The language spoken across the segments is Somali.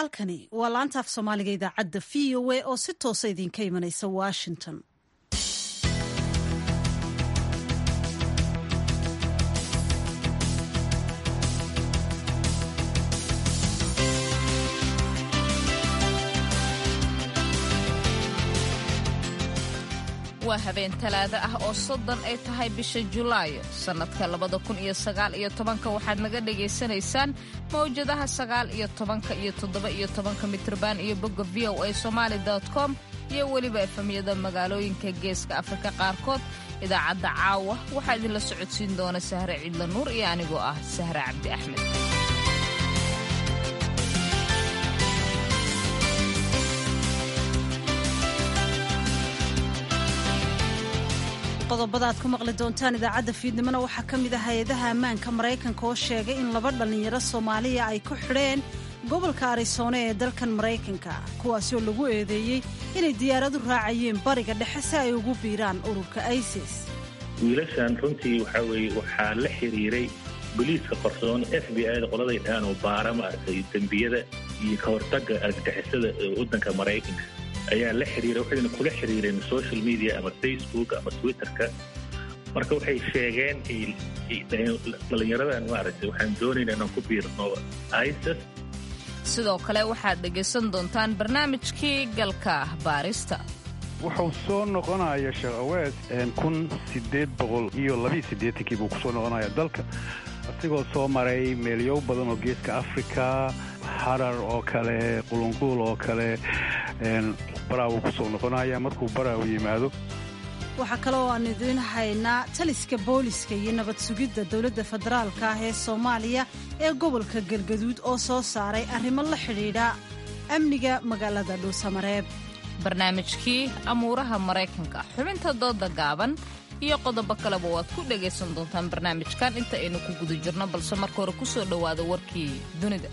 halkani waa laanta af soomaaliga idaacadda v o a oo si toosa idinka imanaysa washington waa habeen talaado ah oo soddon ay tahay bisha julaayo sannadka labada kun iyo sagaal iyo tobanka waxaad naga dhagaysanaysaan mawjadaha sagaal iyo tobanka iyo toddoba iyo tobanka mitrban iyo bogga v o a somaali com iyo weliba efamyada magaalooyinka geeska afrika qaarkood idaacadda caawa waxaa idinla socodsiin doona sahre ciidla nuur iyo anigoo ah sahre cabdi axmed qodobada aad ku maqli doontaan idaacadda fiidnimona waxaa ka mid ah hay-adaha ammaanka maraykanka oo sheegay in laba dhallinyaro soomaaliya ay ku xidheen gobolka arisoone ee dalkan maraykanka kuwaasi oo lagu eedeeyey inay diyaaradu raacayeen bariga dhexe si ay ugu biiraan ururka isis wiilashan runtii waxaa weeye waxaa la xiriiray boliiska qarsoon f b i da qoladay dhahaan oo baara maaragtay dembiyada iyo ka hortagga argagixisada waddanka maraykanka ayaa la xiriira waxayna kula xiriireen social media ama facebook ama twitterka marka waxay sheegeen dhallinyaradan maaragtay waxaan doonayna inaan ku biirno isis sidoo kale waxaad dhegaysan doontaan barnaamijkii galka baarista wuxuu soo noqonaya sheekh aweed kun sideed boqol iyo labiyo siddeetankii buu kusoo noqonaya dalka asigoo soo maray meelyow badan oo geeska africa harar oo kale qulunquul oo kale baraawu kusoo noqonaya markuu baraawu yimaado waxaa kale oo aan idiin haynaa taliska booliska iyo nabad sugidda dowladda federaalka ah ee soomaaliya ee gobolka galgaduud oo soo saaray arrimo la xidhiidha amniga magaalada dhuusamareeb barnaamijkii amuuraha maraykanka xubinta dooda gaaban iyo qodobo kaleba waad ku dhagaysan doontaan barnaamijkan inta aynu ku guda jirno balse marka hore ku soo dhowaada warkii dunida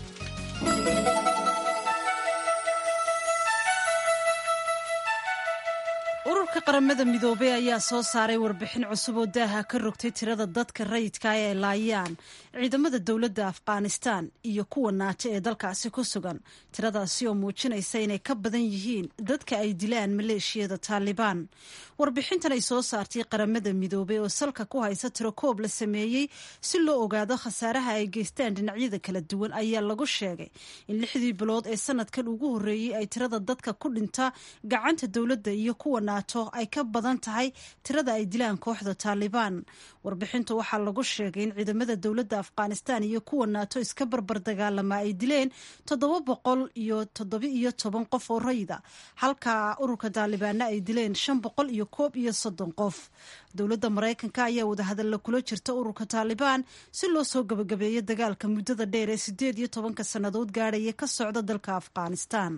ururka qaramada midoobey ayaa soo saaray warbixin cusub oo daaha ka rogtay tirada dadka rayidka ee ay laayaan ciidamada dowladda afghanistan iyo kuwa naato ee dalkaasi ku sugan tiradaasi oo muujinaysa inay ka badan yihiin dadka ay dilaan maleeshiyada taalibaan warbixintan ay soo saartay qaramada midoobey oo salka ku haysa tiro koob la sameeyey si loo ogaado khasaaraha ay geystaan dhinacyada kala duwan ayaa lagu sheegay in lixdii bilood ee sanadkan ugu horreeyey ay tirada dadka ku dhinta gacanta dowladda iyo kuwa naato ay ka badan tahay tirada ay dilaan kooxda taalibaan warbixintu waxaa lagu sheegay in ciidamada dowladda afghanistan iyo kuwa naato iska barbar dagaalama ay dileen toddoba boqol iyo toddoba iyo toban qof oo rayida halka ururka taalibaanna ay dileen shan boqol iyo koob iyo soddon qof dowladda maraykanka ayaa wadahadalla kula jirta ururka taalibaan si loo soo gabagabeeyo dagaalka muddada dheer ee siddeed iyo tobanka sannadood gaadhaya ka socda dalka afghanistan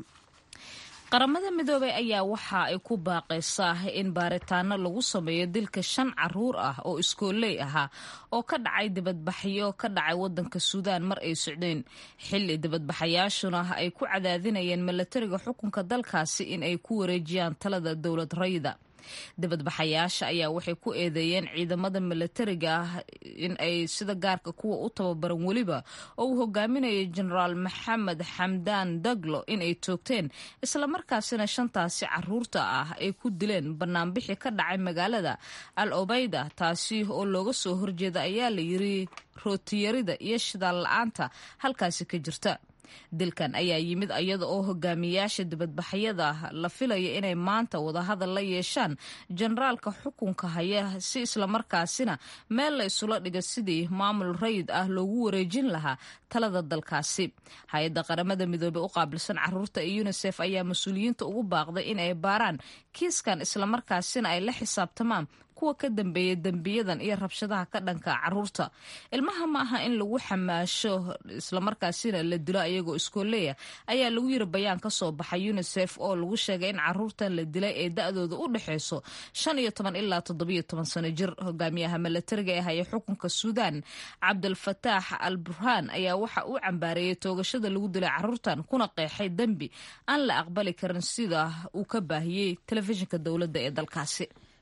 qaramada midoobey ayaa waxa ay ku baaqaysaa in baaritaano lagu sameeyo dilka shan caruur ah oo iskooley ahaa oo ka dhacay dibadbaxyo ka dhacay wadanka suudaan mar ay socdeen xilli dibadbaxayaashuna ay ku cadaadinayeen milatariga xukunka dalkaasi in ay ku wareejiyaan talada dowlad rayida dibadbaxayaasha ayaa waxay ku eedeeyeen ciidamada milatariga ah in ay sida gaarka kuwa u tababaran weliba oo uu hogaaminayay jenaraal maxamed xamdaan daglo in ay toogteen islamarkaasina shantaasi caruurta ah ay ku dileen banaanbixi ka dhacay magaalada al obayda taasi oo looga soo horjeeda ayaa la yiri rootiyarida iyo shidaal la-aanta halkaasi ka jirta dilkan ayaa yimid iyada oo hogaamiyaasha dibadbaxyada la filaya inay maanta wadahadal la yeeshaan jenaraalka xukunka haya si islamarkaasina meel la isula dhiga sidii maamul rayid ah loogu wareejin lahaa talada dalkaasi hay-adda qaramada midoobey u qaabilsan caruurta ee unisef ayaa mas-uuliyiinta ugu baaqday in ay baaraan kiiskan islamarkaasina ay la xisaabtamaan kuwa ka dambeeya dembiyadan iyo rabshadaha ka dhanka caruurta ilmaha ma aha in lagu xamaasho islamarkaasina la dilo ayagoo iskooleya ayaa lagu yiri bayaan ka soo baxay unisef oo lagu sheegay in caruurtan la dilay ee da-dooda u dhexeyso shan iyo toban ilaa toddobiyo toban sano jir hogaamiyaha milatariga ee haya xukunka suudaan cabdulfataax al burhaan ayaa waxa uu cambaareeyey toogashada lagu dilay caruurtan kuna qeexay dembi aan la aqbali karin sida uu ka baahiyey telefishinka dowladda ee dalkaasi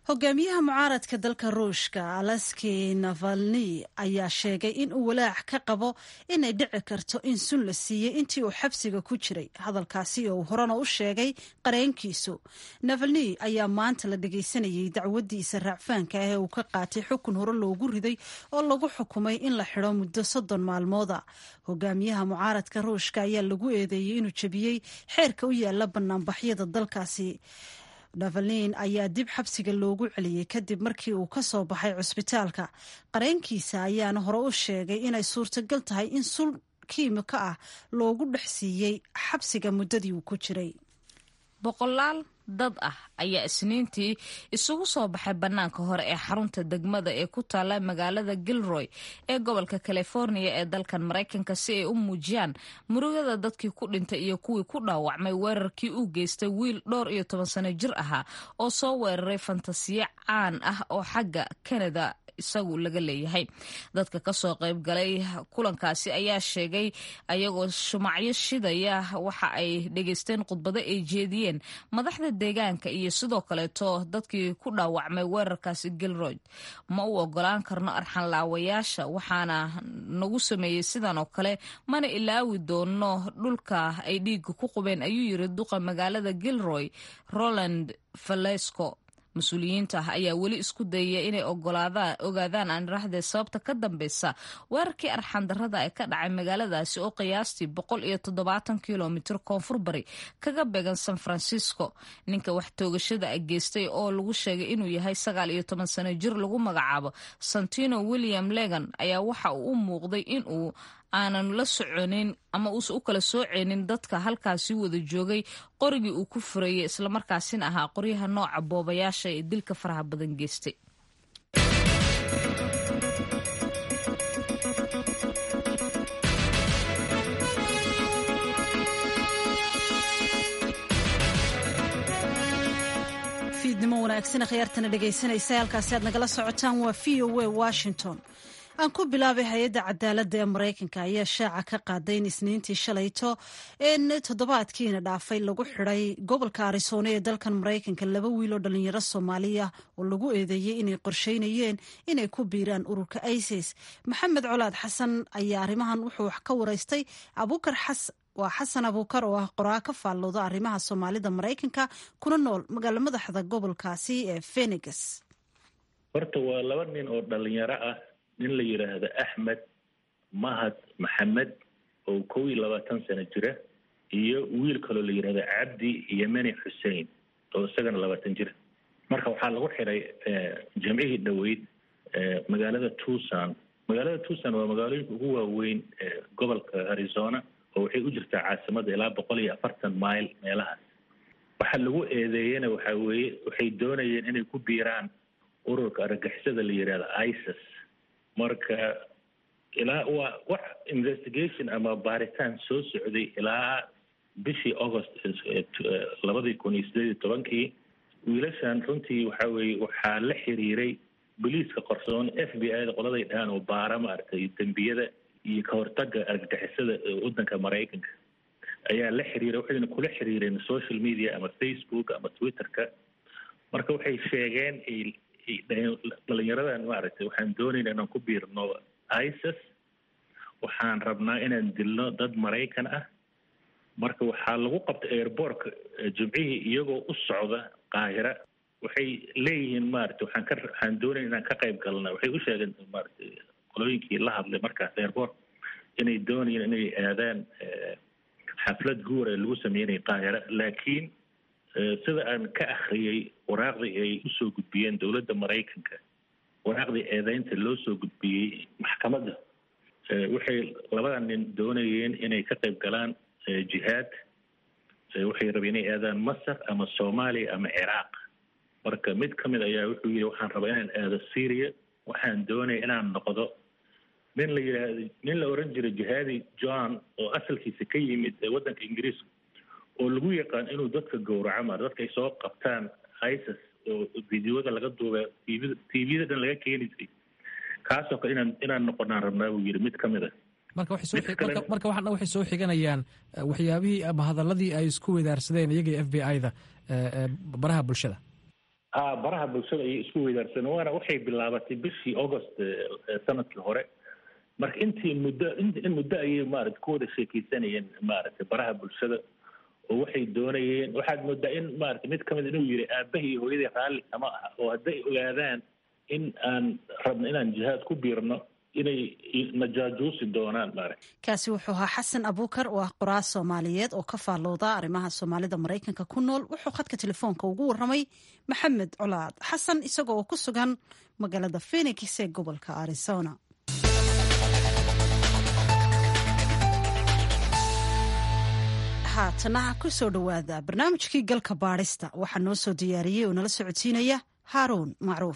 hogaamiyaha mucaaradka dalka ruushka alaski navalni ayaa sheegay in uu walaac ka qabo inay dhici karto in sun la siiyey intii uu xabsiga ku jiray hadalkaasi oo uu horena u sheegay qareenkiisu navalni ayaa maanta la dhageysanayay dacwadiisa raacfaanka ah ee uu ka qaatay xukun hore loogu riday oo lagu xukumay in la xidho muddo soddon maalmooda hogaamiyaha mucaaradka ruushka ayaa lagu eedeeyey inuu jebiyey xeerka u yaala banaanbaxyada dalkaasi navalin ayaa dib xabsiga loogu celiyey kadib markii uu ka soo baxay cusbitaalka qareenkiisa ayaana hore u sheegay inay suurtagal tahay in sul kiimiko ah loogu dhex siiyey xabsiga muddadii uu ku jiray boqolaal dad ah ayaa isniintii isugu soo baxay bannaanka hore ee xarunta degmada ee ku taala magaalada gilroy ee gobolka california ee dalkan maraykanka si ay u muujiyaan murugada dadkii ku dhintay iyo kuwii ku dhaawacmay weerarkii uu geystay wiil dhowr iyo toban sano jir ahaa oo soo weeraray fantasiyo caan ah oo xagga canada isagu laga leeyahay dadka kasoo qayb galay kulankaasi ayaa sheegay ayagoo shumacyo shidaya waxa ay dhegeysteen khudbado ay jeediyeen madaxda deegaanka iyo sidoo kaleeto dadkii ku dhaawacmay weerarkaasi gilroyd ma u ogolaan karno arxanlaawayaasha waxaana nagu sameeyey sidan oo kale mana ilaawi doono dhulka ay dhiiga ku qubeen ayuu yiri duqa magaalada gilroy roland valesco mas-uuliyiinta ah ayaa weli isku dayaya inay ogaadaan aanirahdee sababta ka dambeysa weerarkii arxandarada ee ka dhacay magaaladaasi oo qiyaastii boqol iyo toddobaatan kilomitr koonfur bari kaga beegan san francisco ninka wax toogashada a geystay oo lagu sheegay inuu yahay sagaal iyo toban sano jir lagu magacaabo santino william legan ayaa waxa uu u muuqday inuu aanan la soconin ama uusan u kala sooceynin dadka halkaasi wada joogay qorigii uu ku furayay islamarkaasina ahaa qoryaha nooca boobayaasha ee dilka faraha badan geystay fiidnimo wanaagsan khiyaartana dhegaysanaysa halkaasi aad nagala socotaan waa v o a washington aan ku bilaabay hay-adda cadaaladda ee maraykanka ayaa shaaca ka qaaday in isniintii shalayto in toddobaadkiina dhaafay lagu xiday gobolka arizona ee dalkan maraykanka laba wiil oo dhalinyaro soomaaliya oo lagu eedeeyey inay qorsheynayeen inay ku biiraan ururka isis maxamed colaad xasan ayaa arrimahan wuxuu wax ka waraystay abuukar xas waa xasan abuukar oo ah qoraa ka faallooda arrimaha soomaalida maraykanka kuna nool magaalo madaxda gobolkaasi ee phenix horta waa laba nin oo dhalinyaro ah nin la yidhaahdo axmed mahad maxamed oo kow iyo labaatan sano jira iyo wiil kaloo la yidhahdo cabdi yemeni xussein oo isagana labaatan jira marka waxaa lagu xiray jamcihii dhoweyd magaalada tucson magaalada tucson waa magaalooyinka ugu waaweyn gobolka arizona oo waxay u jirtaa caasimada ilaa boqol iyo afartan mile meelahaas waxaa lagu eedeeyena waxaa weeye waxay doonayeen inay ku biiraan ururka argagixisada la yidhahdo isis marka ilaa waa wax investigation ama baaritaan soo socday ilaa bishii august labadii kun iyo sideed iyo tobankii wiilashan runtii waxa weeye waxaa la xiriiray boliiska qarsoon f b i da qoladay dhahaan oo baara maaragtay dembiyada iyo ka hortaga argagixisada waddanka maraykanka ayaa la xiriiray waxayna kula xiriireen social media ama facebook ama twitterka marka waxay sheegeen dhalinyaradan maaragtay waxaan doonayna inaan ku biirno isis waxaan rabnaa inaan dilno dad maraykan ah marka waxaa lagu qabtay airbortka jimcihii iyagoo u socda qaahira waxay leeyihiin maaragtay waxaan ka waxaan doonayna inaan ka qayb galna waxay u sheegeen maaragtay qolooyinkii la hadlay markaas airport inay doonayeen inay aadaan xaflad guur ee lagu sameynaya qaahira laakiin sida aan ka akhriyey waraaqdii ay usoo gudbiyeen dowladda maraykanka waraaqdii eedeynta loo soo gudbiyey maxkamadda waxay labada nin doonayeen inay ka qayb galaan jihaad waxay rabeen inay aadaan masar ama soomaaliya ama ciraaq marka mid ka mid ayaa wuxuu yidhi waxaan rabaa inaan aado syria waxaan doonaya inaan noqdo nin la yidhaahdo nin la oran jiray jihaadi john oo asalkiisa ka yimid waddanka ingiriiska oo lagu yaqaan inuu dadka gowraco maar dadka ay soo qabtaan isis oo videoda laga duuba tvda tvda dhan laga keeni jiray kaasoo kale inaan inaan noqonaan rabnaa buu yidhi mid ka mid a marka marka waxaana waxay soo xiganayaan waxyaabihii ama hadaladii ay isku wadaarsadeen iyaga f b i da baraha bulshada baraha bulshada ayay isku weydaarsan waana waxay bilaabatay bishii august sanadkii hore marka intii muddo in muddo ayay maarata ku wada sheekeysanayeen maaragtay baraha bulshada oo waxay doonayeen waxaad moodaa in maarata mid kamid inuu yidhi aabahii iyo hooyadii raalli kama aha oo hadday ogaadaan in aan rabno inaan jihaad ku biirno inay najaajuusi doonaan maaragta kaasi wuxuu ahaa xasan abuukar oo ah qoraal soomaaliyeed oo ka faallooda arrimaha soomaalida maraykanka ku nool wuxuu khadka telefoonka ugu warramay maxamed colaad xasan isagoo oo ku sugan magaalada phenix ee gobolka arizona haatana ku soo dhowaada barnaamijkii galka baadhista waxaa noo soo diyaariyey oo nala socodsiinaya haaruun macruuf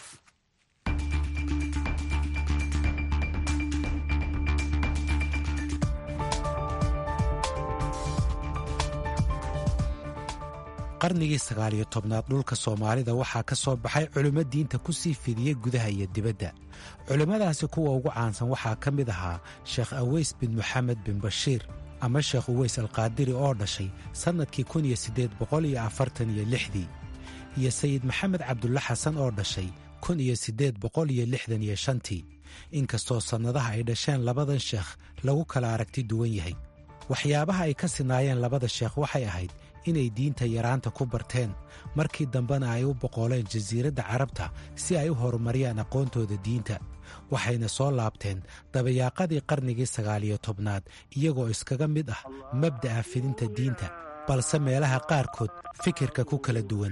qarnigii sagaaliyo tobnaad dhulka soomaalida waxaa ka soo baxay culimmo diinta ku sii fidiyey gudaha iyo dibadda culimmadaasi kuwa ugu caansan waxaa ka mid ahaa sheekh aweys bin moxamed bin bashiir ama sheekh uweys alqaadiri oo dhashay sannadkii kun iyo siddeed boqol iyo afartan iyo lixdii iyo sayid maxamed cabdulla xasan oo dhashay kun iyo siddeed boqol iyo lixdan iyo shantii inkastoo sannadaha ay dhasheen labadan sheekh lagu kala aragti duwan yahay waxyaabaha ay ka sinaayeen labada sheekh waxay ahayd inay diinta yaraanta ku barteen markii dambena ay u boqooleen jasiiradda carabta si ay u horumariyaan aqoontooda diinta waxayna soo laabteen dabayaaqadii qarnigii sagaaliyo tobnaad iyagoo iskaga mid ah mabda'a fidinta diinta balse meelaha qaarkood fikirka ku kala duwan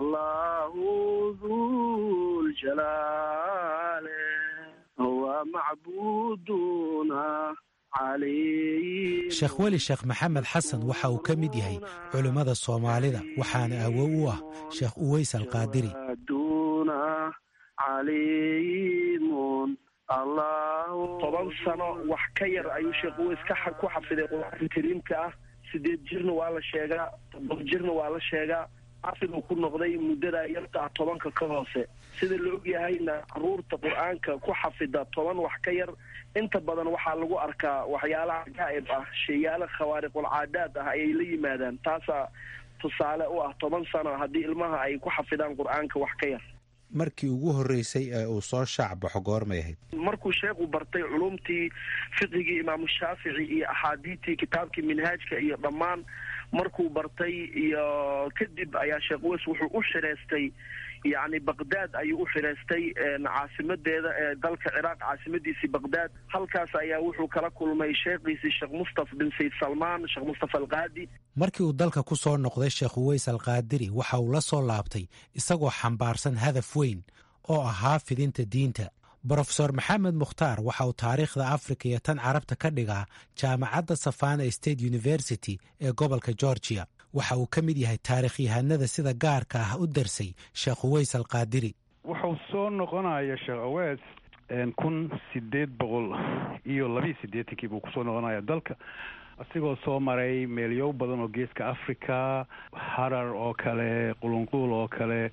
sheekh weli sheekh maxamed xasan waxa uu ka mid yahay culimmada soomaalida waxaana awow u ah sheekh uweys alqaadiri toban sano wax ka yar ayuu sheekh uweys ku xafiday qur-aanka kariimka ah sideed jirna waa la sheegaa todoba jirna waa la sheegaa xafiduu ku noqday muddada yarta ah tobanka ka hoose sida la ogyahayna caruurta qur-aanka ku xafida toban wax ka yar inta badan waxaa lagu arkaa waxyaalaha cajaa'ib ah sheeyaala khawaariqulcaadaad ah ayay la yimaadaan taasaa tusaale u ah toban sano haddii ilmaha ay ku xafidaan qur-aanka wax ka yar markii ugu horreysay ee uu soo shaacbaxo goormay ahayd markuu sheekhu bartay culumtii fiqigii imaamu shaafici iyo axaadiidtii kitaabkii minhaajka iyo dhammaan markuu bartay iyo kadib ayaa sheekh weys wuxuu u xireystay yacni baqdaad ayuu u xireystay caasimadeeda ee dalka ciraaq caasimadiisii baqdaad halkaas ayaa wuxuu kala kulmay sheekhiisii sheekh mustafa bin sayd salmaan sheekh mustafa alqaadi markii uu dalka ku soo noqday sheekh uweys alqaadiri waxa uu la soo laabtay isagoo xambaarsan hadaf weyn oo ahaa fidinta diinta brofesor maxamed mukhtaar waxa uu taariikhda afrika iyo tan carabta ka dhigaa jaamacadda savana state university ee gobolka georgia waxa uu ka mid yahay taarikhyahanada sida gaarka ah u darsay sheekh uweys alqaadiri wuxuu soo noqonaya sheekh aweys kun sideed boqol iyo labiiyo siddeetankii buu kusoo noqonaya dalka asigoo soo maray meelyow badan oo geeska africa harar oo kale qulunquul oo kale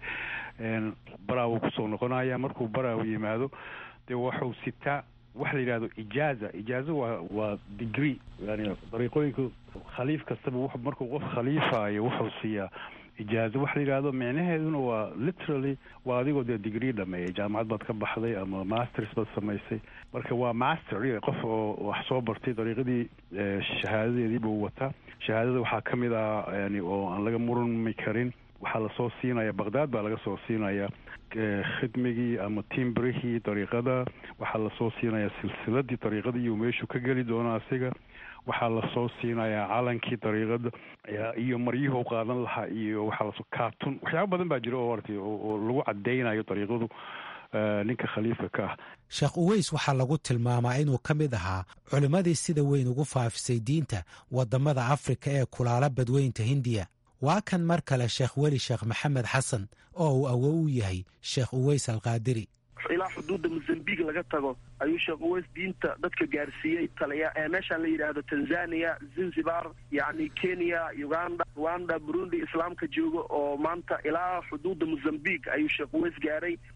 baraawu kusoo noqonaya markuu baraaw yimaado dee wuxuu sitaa waxa la yidhahdo ijaaza ijaaza waa waa degree yani dariiqooyinka khaliif kastaba markuu qof khaliifayo wuxuu siiyaa ijaazo waxa la yidhahdo micnaheeduna waa literally waa adigoo dee degree dhameeyay jaamacad baad ka baxday ama masters baad samaysay marka waa master qof oo wax soo bartay dariiqadii shahaadadeedii buu wataa shahaadada waxaa ka mid ah yani oo aan laga murmi karin waxaa lasoo siinaya baqdaad baa laga soo siinaya khidmigii ama timbrihii dariiqada waxaa lasoo siinaya silsiladii dariiqada iyo meeshuu ka geli doono asiga waxaa lasoo siinayaa calankii dariiqada iyo maryuhu qaadan lahaa iyo waxaa lasoo kaatun waxyaaba badan baa jira oo artay oo lagu cadaynayo dariiqadu ninka khaliifka ka ah sheekh uweys waxaa lagu tilmaamaa inuu ka mid ahaa culimmadii sida weyn ugu faafisay diinta waddamada afrika ee kulaala badweynta hindiya waa kan mar kale sheekh weli sheekh maxamed xasan oo uu awow u yahay sheekh uweys alqaadiri ilaa xuduudda mozambique laga tago ayuu sheekh uweys diinta dadka gaarsiiyey taliya ee meeshaan la yidhaahdo tanzania zanzibar yacni kenya uganda rwanda burundi islaamka joogo oo maanta ilaa xuduudda mozambique ayuu sheekh uweys gaaray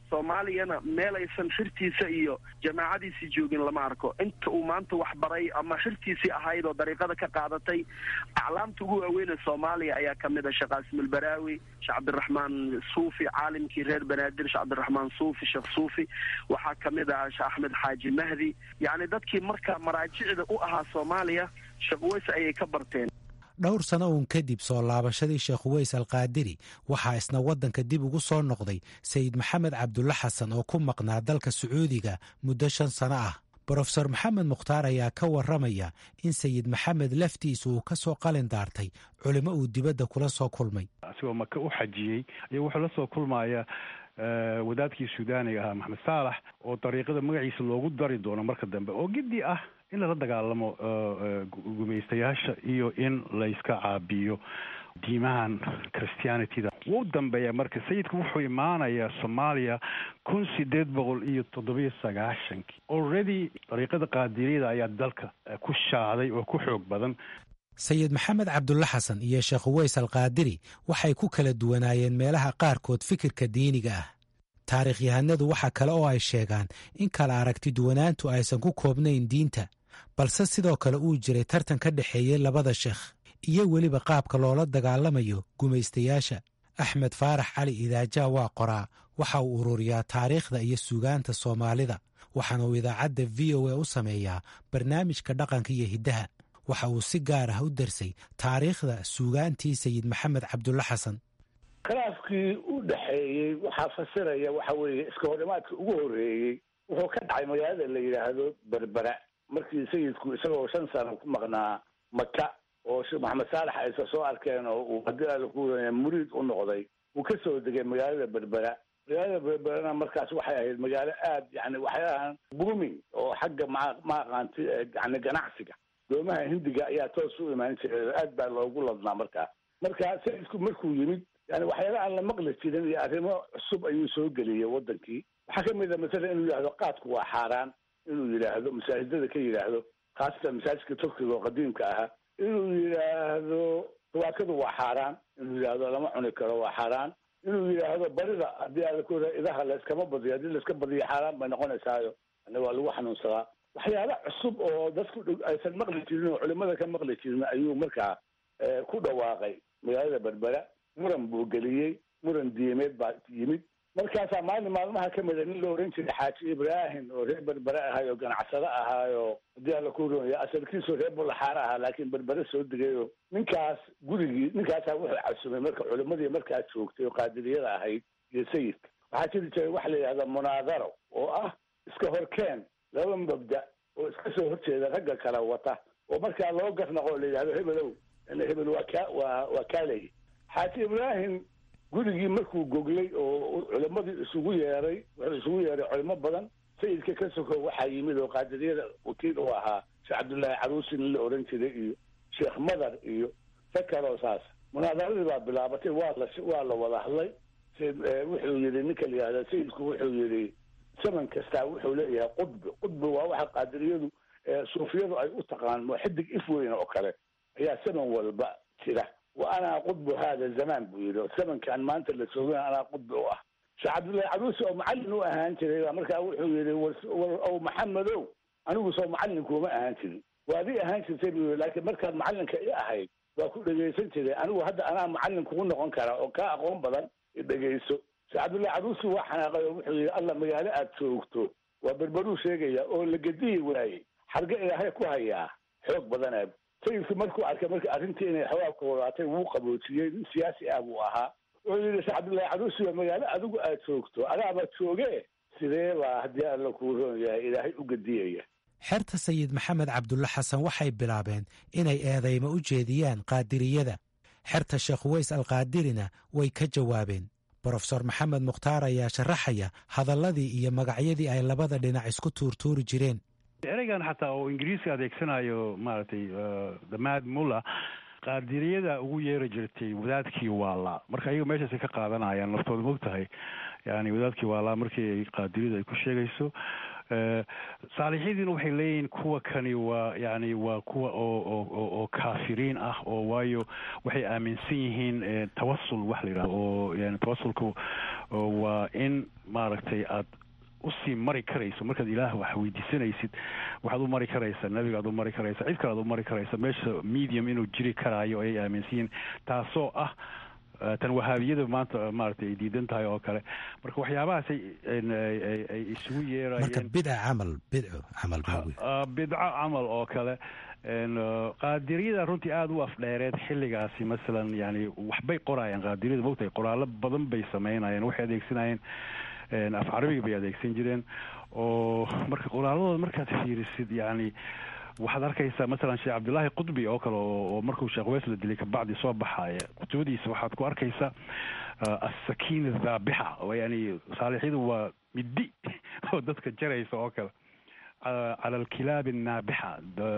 soomaaliyana meel aysan xirtiisa iyo jamaacadiisii joogin lama arko inta uu maanta wax baray ama xirtiisii ahayd oo dariiqada ka qaadatay aclaamta ugu waaweyn ee soomaaliya ayaa kamid ah sheekh qaasim albaraawi sheekh cabdiraxmaan suufi caalimkii reer banaadir sheekh cabdiraxmaan suufi sheekh suufi waxaa kamid ah sheekh axmed xaaji mahdi yacni dadkii marka maraajicda u ahaa soomaaliya sheekh uweys ayay ka barteen dhowr sano uun kadib soo laabashadii sheekh uweys alkaadiri waxaa isna waddanka dib ugu soo noqday sayid maxamed cabdulla xasan oo ku maqnaa dalka sacuudiga muddo shan sano ah brofesor maxamed mukhtaar ayaa ka warramaya in sayid maxamed laftiisa uu ka soo qalin daartay culimo uu dibadda kula soo kulmay asigoo maka u xajiyey ayuu wuxuu la soo kulmaya wadaadkii suudaaniga ahaa maxamed saalax oo dariiqada magaciisa loogu dari doono marka dambe oo giddi ah in lala dagaalamo gumaystayaasha iyo in layska caabiyo diimahan christianityda wuu dambeeya marka sayidku wuxuu imaanayaa soomaaliya kun sideed boqol iyo toddobiyo sagaashankii already dariiqada qaadiriyada ayaa dalka ku shaaday oo ku xoog badan sayid maxamed cabdulla xasan iyo sheekh uweys alkaadiri waxay ku kala duwanaayeen meelaha qaarkood fikirka diiniga ah taarikhyahanadu waxa kale oo ay sheegaan in kala aragti duwanaantu aysan ku koobnayn diinta balse sidoo kale uu jiray tartan ka dhexeeyey labada sheekh iyo weliba qaabka loola dagaalamayo gumaystayaasha axmed faarax cali idaajaa waa qoraa waxa uu ururiyaa taariikhda iyo suugaanta soomaalida waxaana uu idaacadda v o a u sameeyaa barnaamijka dhaqanka iyo hiddaha waxa uu si gaar ah u darsay taariikhda suugaantii sayid maxamed cabdulla xasan khilaafkii u dhexeeyey waxaa fasiraya waxa weeye iska horimaadka ugu horreeyey wuxuu ka dhacay magaalada la yidhaahdo berbera markii sayidku isagoo shan sano ku maqnaa maka oo sheekh maxamed saalax aysa soo arkeen oo uu haddii alla ku wuraya muriid u noqday uu ka soo degay magaalada berbera magaalada berberana markaas waxay ahayd magaalo aad yani waxay ahaan booming oo xagga ma ma aqaanti yani ganacsiga doomaha hindiga ayaa toos u imaan jiray aad baa loogu ladnaa markaa marka sayidku markuu yimid yani waxyaala aan la maqli jirin iyo arrimo cusub ayuu soo geliyey wadankii waxaa kamid a masalan inuu yidhahdo qaadku waa xaaraan inuu yidhaahdo masaajidada ka yidhaahdo khaasatan masaajidka turkiga oo qadiimka ahaa inuu yidhaahdo tawaakadu waa xaaraan inuu yidhaahdo lama cuni karo waa xaaraan inuu yidhaahdo barida haddii aada ku idaha layskama badiyo haddii layska badiyo xaaraan bay noqonaysaayo yani waa lagu xanuunsadaa waxyaala cusub oo dadku aysan maqli jirin oo culimada ka maqli jirin ayuu markaa ku dhawaaqay magaalada berbera muran buu geliyey muran diimeed baa yimid markaasaa maalin maalmaha ka mida nin la oran jiray xaaji ibraahim oo reer berbere ahaay oo ganacsado ahaayo haddii alla ku ronya asalkiisu reer bulaxaare ahaa laakiin berbere soo degayo ninkaas gurigii ninkaasaa wuxuu casumay marka culimadii markaa joogtay oo qaadiriyada ahayd iyo sayidka waxaa jiri jiray waxa la yidhahda munaadaro oo ah iska horkeen laba mabda oo iska soo horjeeda ragga kale wata oo markaa loo garnaqo oo la yidhahdo hebelow hebel waa ka waa waa kaaley xaaji ibraahim gurigii markuu goglay oo culimadii isugu yeeray wuxuu isugu yeeray culimo badan sayidka ka soko waxaa yimid oo qaadiriyada wakiil u ahaa sheekh cabdullaahi caruusi nin la oran jiray iyo sheekh madar iyo sakaroo saas munaadaradii baa bilaabatay waa la waa la wada hadlay wuxuu yidhi ninka la yihahda sayidku wuxuu yidhi zaman kastaa wuxuu leeyahay qudbi qudbi waa waxa qaadiriyadu suufiyadu ay u taqaan xidig if weyn oo kale ayaa zaman walba jira wa anaa qudbu hada zamaan buu yidhi zamankan maanta la joogana anaa qudbi u ah sheekh cabdullahi caruusi oo macallin u ahaan jiray baa markaa wuxuu yidhi war ow maxamedow anigu soo macallinkuuma ahaan jirin waadii ahaan jirtay buu yidhi laakiin markaad macallinka i ahayd waa ku dhegaysan jiray anigu hadda anaa macallin kugu noqon kara oo kaa aqoon badan dhegayso sheekh cabdullahi caruusi waa xanaaqay oo wuxuu yidhi alla magaalo aad joogto waa berberuu sheegaya oo la gediyi waayey xarge ilaahay ku hayaa xoog badanaa sayidku markuu arkay marka arrintii inay xawaabka wadaatay wuu qaboojiyey nin siyaasi ah buu ahaa wuxuu yidhi sheekh cabdullahi caruusi waa magaalo adigu aad joogto adaaba jooge sidee baa haddii alla kuu roon yahay ilaahay u gediyaya xerta sayid maxamed cabdulla xasan waxay bilaabeen inay eedaymo u jeediyaan qaadiriyada xerta sheekh uweys alqaadirina way ka jawaabeen brofesor maxamed mukhtaar ayaa sharaxaya hadalladii iyo magacyadii ay labada dhinac isku tuurtuuri jireen ereygan xataa oo ingiriiska adeegsanayo maaragtay damaad mulla qaadiriyada ugu yeeri jirtay wadaadkii waalaa marka ayaga meeshaasay ka qaadanayaan laftooda moog tahay yani wadaadkii waalaa markii ay qaadiriyadu ay ku sheegayso saalixidiina waxay leeyihiin kuwa kani waa yani waa kuwa oo oo oo kaafiriin ah oo waayo waxay aaminsan yihiin tawasul wax la yidhahdo oo yani tawasulku waa in maaragtay aad usii mari karayso markaad ilaah wax weydiisanaysid waxaad u mari karaysaa nebigaad u mari karaysa cid kale ad u mari karaysa meesha medium inuu jiri karaayo ayay aaminsan yihiin taasoo ah tan wahaabiyada maanta maaragtay ay diidan tahay oo kale marka waxyaabahaas ay isugu yeerayeen marka bidca camal bidco camal bidco camal oo kale qaadiriyada runtii aada u afdheereed xilligaasi masalan yani waxbay qoraayeen qaadiriyada mogtahay qoraallo badan bay sameynayeen waxay adeegsanayeen af carabiga bay adeegsan jireen oo marka qoraaladooda markaad fiirisid yani waxaad arkaysaa masalan sheekh cabdillaahi qudbi oo kale oo markuu sheekh weys la dilay kabacdi soo baxaaya kutubadiisa waxaad ku arkaysaa assakiina dhaabixa yani saalixyadu waa middi oo dadka jaraysa oo kale cala alkilaabi annaabixa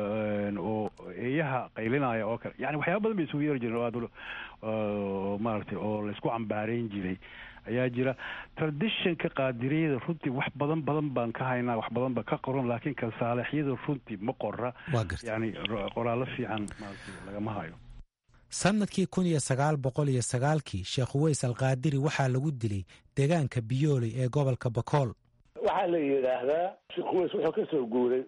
oo eeyaha qaylinaya oo kale yani waxyaaba badan bay isugu yeeri jireen oo aad maaragtay oo laysku cambaareyn jiray ayaa jira traditionka qaadiriyada runtii wax badan badan baan ka haynaa wax badan ba ka qoran laakiin kan saalixyada runtii ma qora yani qoraallo fiican lagama hayo sanadkii kun iyo sagaal boqol iyo sagaalkii sheekh uweys alkaadiri waxaa lagu dilay deegaanka biyooley ee gobolka bakool waxaa la yidhaahdaa sheekh uweys wuxuu ka soo guuray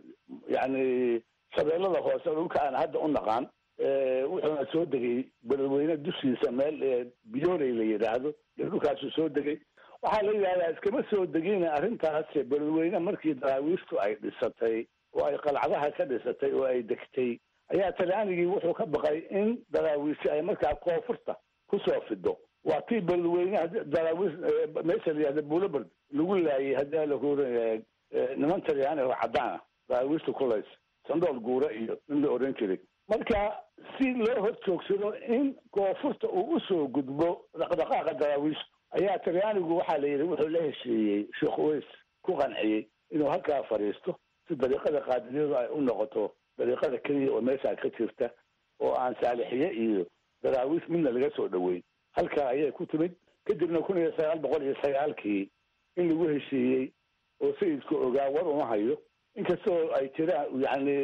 yani shabeellada hoose dhulka aan hadda u naqaan wuxuuna soo degay beledweyne dushiisa meel biyooley la yidhaahdo iyo dhulkaasuu soo degay waxaa la yidhahdaa iskama soo degin arrintaas beledweyne markii daraawiishtu ay dhisatay oo ay qalcadaha ka dhisatay oo ay degtay ayaa talyaanigii wuxuu ka baqay in daraawiishi ay markaa koonfurta kusoo fido waa tii beledweyne daraawiish meesha la yihahda buloberd lagu laayay haddii la kuuran niman talyaani oo cadaan ah daraawiishta kulays sandool guura iyo in la oran jiray marka si loo hor joogsado in koonfurta uu usoo gudbo dhaqdhaqaaqa daraawiishta ayaa talyaanigu waxaa la yidhi wuxuu la heshiiyey sheekh uweys ku qanciyey inuu halkaa fadhiisto si dariiqada qaadiriyadu ay u noqoto dariiqada keliya oo meeshaa ka jirta oo aan saalixiye iyo daraawiish midna laga soo dhoweyn halkaa ayay ku timid kadibna kun iyo sagaal boqol iyo sagaalkii in lagu heshiiyey oo sayidku ogaa war uma hayo inkastoo ay jiraan yani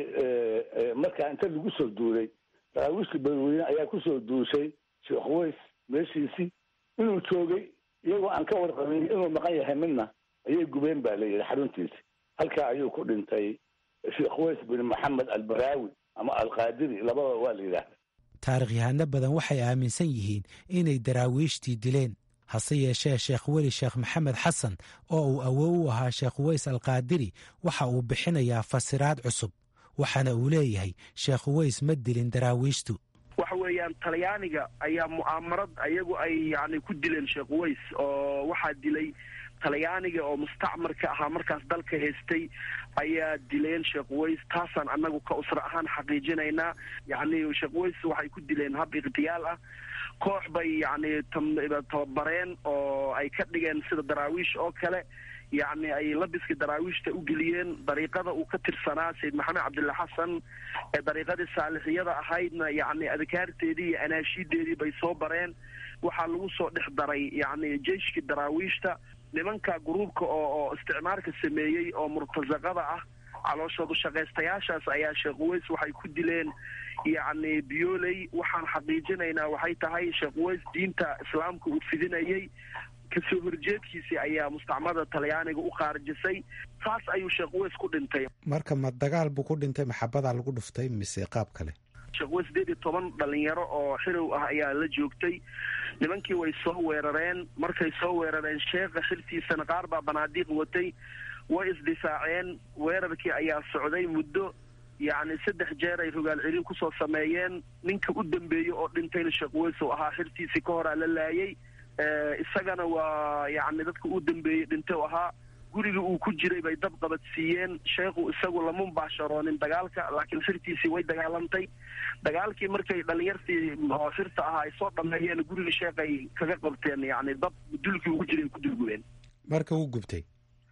markaa inta lagu soo duulay daraawiishka beledweyne ayaa kusoo duushay sheekh uweys meeshiisii inuu joogay iyagoo aan ka warqabin inuu maqan yahay midna ayay gubeen baa la yidhi xaruntiisi halkaa ayuu ku dhintay sheekh uweys bin maxamed albaraawi ama alqaadiri labada waa la yidhaahda taarikhyahanno badan waxay aaminsan yihiin inay daraawiishtii dileen hase yeeshee sheekh weli sheekh maxamed xasan oo uu awow u ahaa sheekh uweys alkaadiri waxa uu bixinayaa fasiraad cusub waxaana uu leeyahay sheekh uweys ma dilin daraawiishtu waxa weeyaan talyaaniga ayaa mu'aamarad ayagu ay yani ku dileen sheekh uweys oo waxaa dilay talyaaniga oo mustacmarka ahaa markaas dalka haystay ayaa dileen sheekh uweys taasaan annagu ka usra ahaan xaqiijinaynaa yacni sheekh uweys waxay ku dileen hab ikhtiyaal ah koox bay yacni tababareen oo ay ka dhigeen sida daraawiish oo kale yacni ay labiska daraawiishta u geliyeen dariiqada uu ka tirsanaa sayid maxamed cabdilla xasan ee dariiqadii saalixiyada ahaydna yacni adkaarteedii iyo anaashiideedii bay soo bareen waxaa lagu soo dhex daray yacni jeyshkii daraawiishta nimanka gruubka oo oo isticmaarka sameeyey oo murtasaqada ah calooshoodu shaqaystayaashaas ayaa sheekh uweys waxay ku dileen yacni biyooley waxaan xaqiijinaynaa waxay tahay sheekh uweys diinta islaamka uu fidinayay kasoo horjeedkiisii ayaa mustacmada talyaaniga u qaarjisay saas ayuu sheekh uweys ku dhintay marka ma dagaal buu ku dhintay maxabadaa lagu dhuftay mise qaab kale sheekh uweys sideed iyo toban dhalinyaro oo xirow ah ayaa la joogtay nimankii way soo weerareen markay soo weerareen sheekha xiltiisana qaar baa banaadiiq watay way isdifaaceen weerarkii ayaa socday muddo yacni saddex jeer ay rogaal celin kusoo sameeyeen ninka u dambeeyey oo dhintayna sheekh uweys oo ahaa xiltiisii ka horaa la laayay isagana waa yacni dadka u dambeeyey dhintay oo ahaa guriga uu ku jiray bay dab qabadsiiyeen sheekhu isagu lama mubaasharoonin dagaalka laakiin xirtiisii way dagaalantay dagaalkii markay dhalinyartii oo xirta ahaa ay soo dhameeyeen guriga sheekhay kaga qabteen yacni dab dulkii ugu jiray ku dulgubeen marka wuu gubtay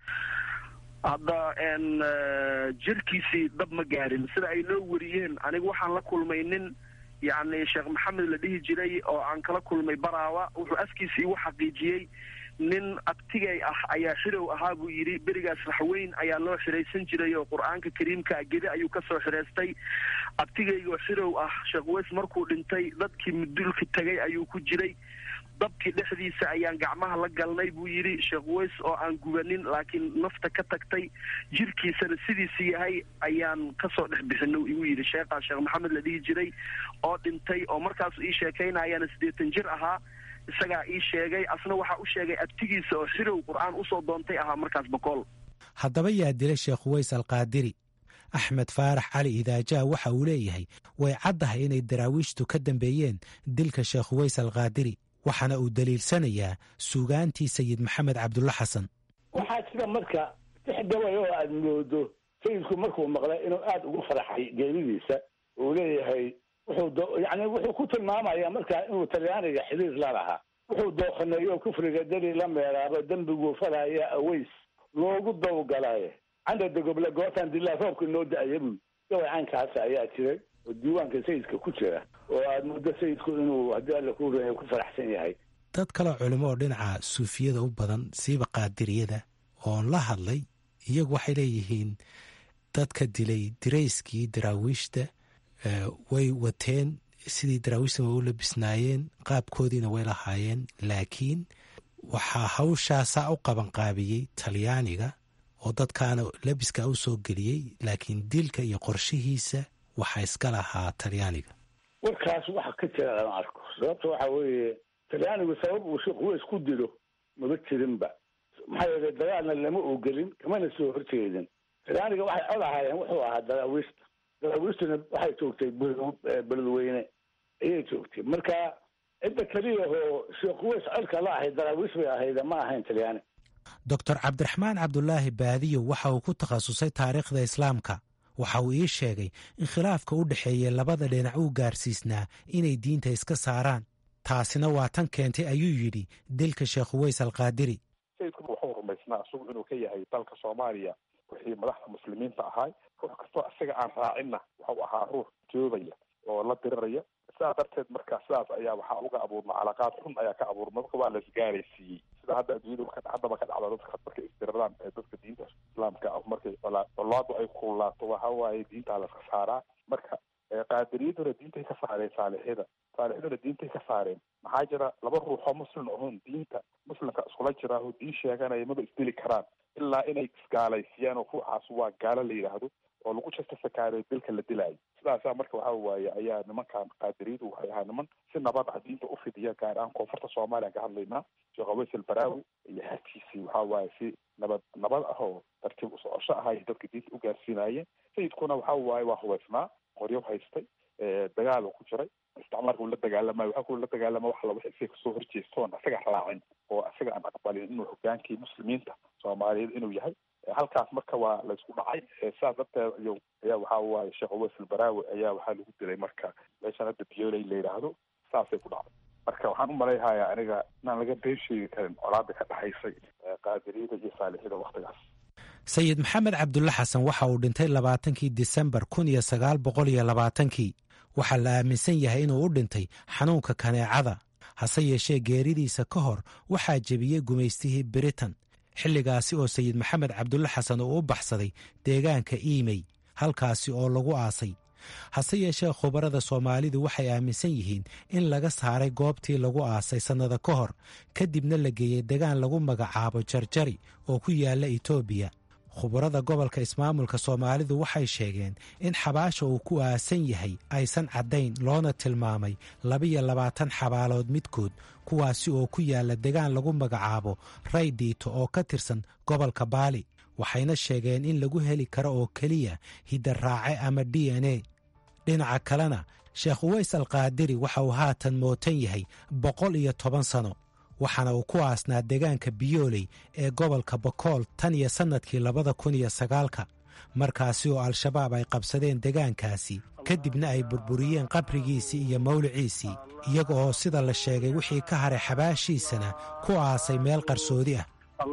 hadda n jirkiisii dab ma gaarin sida ay noo wariyeen anigu waxaan la kulmay nin yacni sheekh maxamed la dhihi jiray oo aan kala kulmay baraawa wuxuu afkiisa igu xaqiijiyey nin abtigay ah ayaa xirow ahaa buu yidhi berigaas raxweyn ayaa loo xiraysan jiray oo qur-aanka kariimka gede ayuu kasoo xihaystay abtigaygoo xirow ah sheekh weys markuu dhintay dadkii mudulka tegay ayuu ku jiray dabkii dhexdiisa ayaan gacmaha la galnay buu yidhi sheekh weys oo aan gubanin laakiin nafta ka tagtay jirkiisana sidiisa yahay ayaan kasoo dhex bixino igu yidhi sheekhaa sheekh maxamed la dhihi jiray oo dhintay oo markaasu ii sheekaynayaana siddeetan jir ahaa isagaa ii sheegay asna waxaa u sheegay abtigiisa oo xirow qur-aan usoo doontay ahaa markaas boqol haddaba yaa dilay sheekh uweys alqaadiri axmed faarax cali idaajaa waxa uu leeyahay way caddahay inay daraawiishtu ka dambeeyeen dilka sheekh uweys alqaadiri waxaana uu daliilsanayaa suugaantii sayid maxamed cabdulla xasan waxaa jira marka tix gabay oo aada moodo sayidku markuu maqlay inuu aada ugu faraxay geeridiisa uu leeyahay wuxuu yani wuxuu ku tilmaamaya markaa inuu talyaaniga xiriir la lahaa wuxuu dooqaneeyo kufriga dali la meeraaba dembiguu falaya aweys loogu dawgalaye canda dagoble gootaan dilaa roobka noo da-aya buu gabay caynkaasa ayaa jiray oo diiwaanka sayidka ku jira oo aada muddo sayidku inuu haddii alla ku ran ku faraxsan yahay dad kaleo culimo oo dhinaca suufiyada u badan siiba qaadiriyada oon la hadlay iyagu waxay leeyihiin dadka dilay dirayskii daraawiishta way wateen sidii daraawiishta way u labisnaayeen qaabkoodiina way lahaayeen laakiin waxaa hawshaasaa u qabanqaabiyey talyaaniga oo dadkaana labiska u soo geliyey laakiin dilka iyo qorshihiisa waxaa iska lahaa talyaaniga warkaas waxa ka jira lama arko sababta waxa weeye talyaanigu sabab uu sheekh weys ku dilo maba jirinba maxaa yeelay dagaalna lama ogelin kamana soo horjeedin talyaaniga waxay cod ahaayeen wuxuu ahaa daraawiishta daraawiishtuna waxay joogtay beledweyne ayay joogtay marka cidda keliyahoo sheekh weys codka la ahayd daraawiish bay ahayda ma ahayn talyaani doctor cabdiraxmaan cabdulaahi baadiyo waxa uu ku takhasusay taariikhda islaamka waxa uu ii sheegay in khilaafka u dhexeeya labada dhinac uu gaarsiisnaa inay diinta iska saaraan taasina waa tan keentay ayuu yidhi dilka sheekh uweys alqaadiri sayidkuna wuxuu rumaysnaa isagu inuu ka yahay dalka soomaaliya wixii madaxda muslimiinta ahay ruux kastoo isaga aan raacinna waxau ahaa ruux joobaya oo la diriraya sidaa darteed marka sidaas ayaa waxaa uga abuurma calaaqaad xun ayaa ka abuurma marka waa la isgaaraysiiyey sida hadda adduunyada haddaba ka dhacda dadka markay isdiriraan ee dadka diinta islaamka ah markay colaadu ay kululaato waxa waaye diintaa laska saaraa marka qaadiriyaduna diintay ka saareen saalixyada saalixyaduna diintay ka saareen maxaa jira laba ruuxoo muslim ahoon diinta muslimka iskula jira oo diin sheeganaya maba isdili karaan ilaa inay isgaalaysiiyaan oo ruuxaas waa gaalo la yidhaahdo oo lagu justifikaariyo dilka la dilaayo sidaasaa marka waxa waaye ayaa nimankan qaadiriyadu waxay ahaa niman si nabad ah diinta u fidiya gaar ahaan koonfurta soomaaliya ka hadlaynaa sheekh aweys albaraawi iyo harkiisii waxa waaye si nabad nabad ah oo tartiib u socosho ah ay dadka diinta u gaarsiinaayeen sayidkuna waxa waaye waa hubaysnaa qoryo haystay dagaal ku jiray isticmaalka uu la dagaalamayo waxa kula dagaalama wax laba isaga kasoo horjeestoon isaga raacin oo isaga aan aqbalin inuu hogaankii muslimiinta soomaaliyeed inuu yahay halkaas marka waa laysku dhacay sidaas darteed iyo ayaa waxa waaye sheekh uweys albaraawi ayaa waxaa lagu dilay marka meeshan hadda biyooley la yidhaahdo saasay ku dhacday marka waxaan u malayhayaa aniga inaan laga been sheegi karin colaada ka dhaxaysay qaadiriyada iyo saalixyada waktigaas sayid maxamed cabdulle xasan waxa uu dhintay labaatankii disembar kun iyo sagaal boqol iyo labaatankii waxaa la aaminsan yahay inuu u dhintay xanuunka kaneecada hase yeeshee geeridiisa ka hor waxaa jebiyey gumaystihii britain xilligaasi oo sayid maxamed cabdulle xasan uu u baxsaday deegaanka iimey halkaasi oo lagu aasay hase yeeshee khubarada soomaalidu waxay aaminsan yihiin in laga saaray goobtii lagu aasay sannada ka hor kadibna la geeyey degaan lagu magacaabo jarjari oo ku yaalla etoobiya khubarada gobolka ismaamulka soomaalidu waxay sheegeen in xabaasha uu ku aasan yahay aysan caddayn loona tilmaamay labiyo labaatan xabaalood midkood kuwaasi oo ku yaalla degaan lagu magacaabo ray dhiito oo ka tirsan gobolka baali waxayna sheegeen in lagu heli karo oo keliya hidaraace ama d n a dhinaca kalena sheekh uweys alqaadiri waxa uu haatan mootan yahay boqol iyo toban sano waxaana uu ku aasnaa deegaanka biyooley ee gobolka bokool tan iyo sannadkii labada kun iyo sagaalka markaasi oo al-shabaab ay qabsadeen degaankaasi kadibna ay burburiyeen qabrigiisii iyo mawliciisii iyaga oo sida la sheegay wixii ka haray xabaashiisana ku aasay meel qarsoodi ah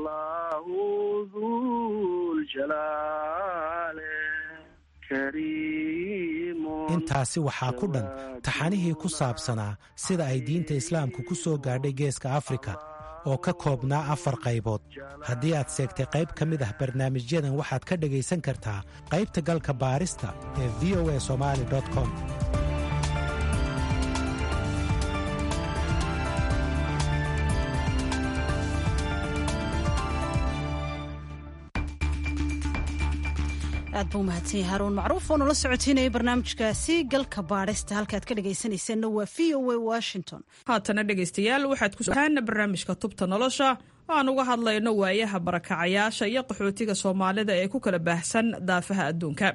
intaasi waxaa ku dhan taxanihii ku saabsanaa sida ay diinta islaamka ku soo gaadhay geeska afrika oo ka koobnaa afar qaybood haddii aad seegtay qayb ka mid ah barnaamijyadan waxaad ka dhegaysan kartaa qaybta galka baarista ee v o a somali com aad buu mahadsan yahay haruun macruuf oo nala socotiinaya barnaamijkaasi galka baadhista halkaad ka dhegaysanaysaanna waa v o a washington haatana dhegaystayaal waxaad ku sohaana barnaamijka tubta nolosha oo aan uga hadlayno waayaha barakacayaasha iyo qaxootiga soomaalida ee ku kala baahsan daafaha adduunka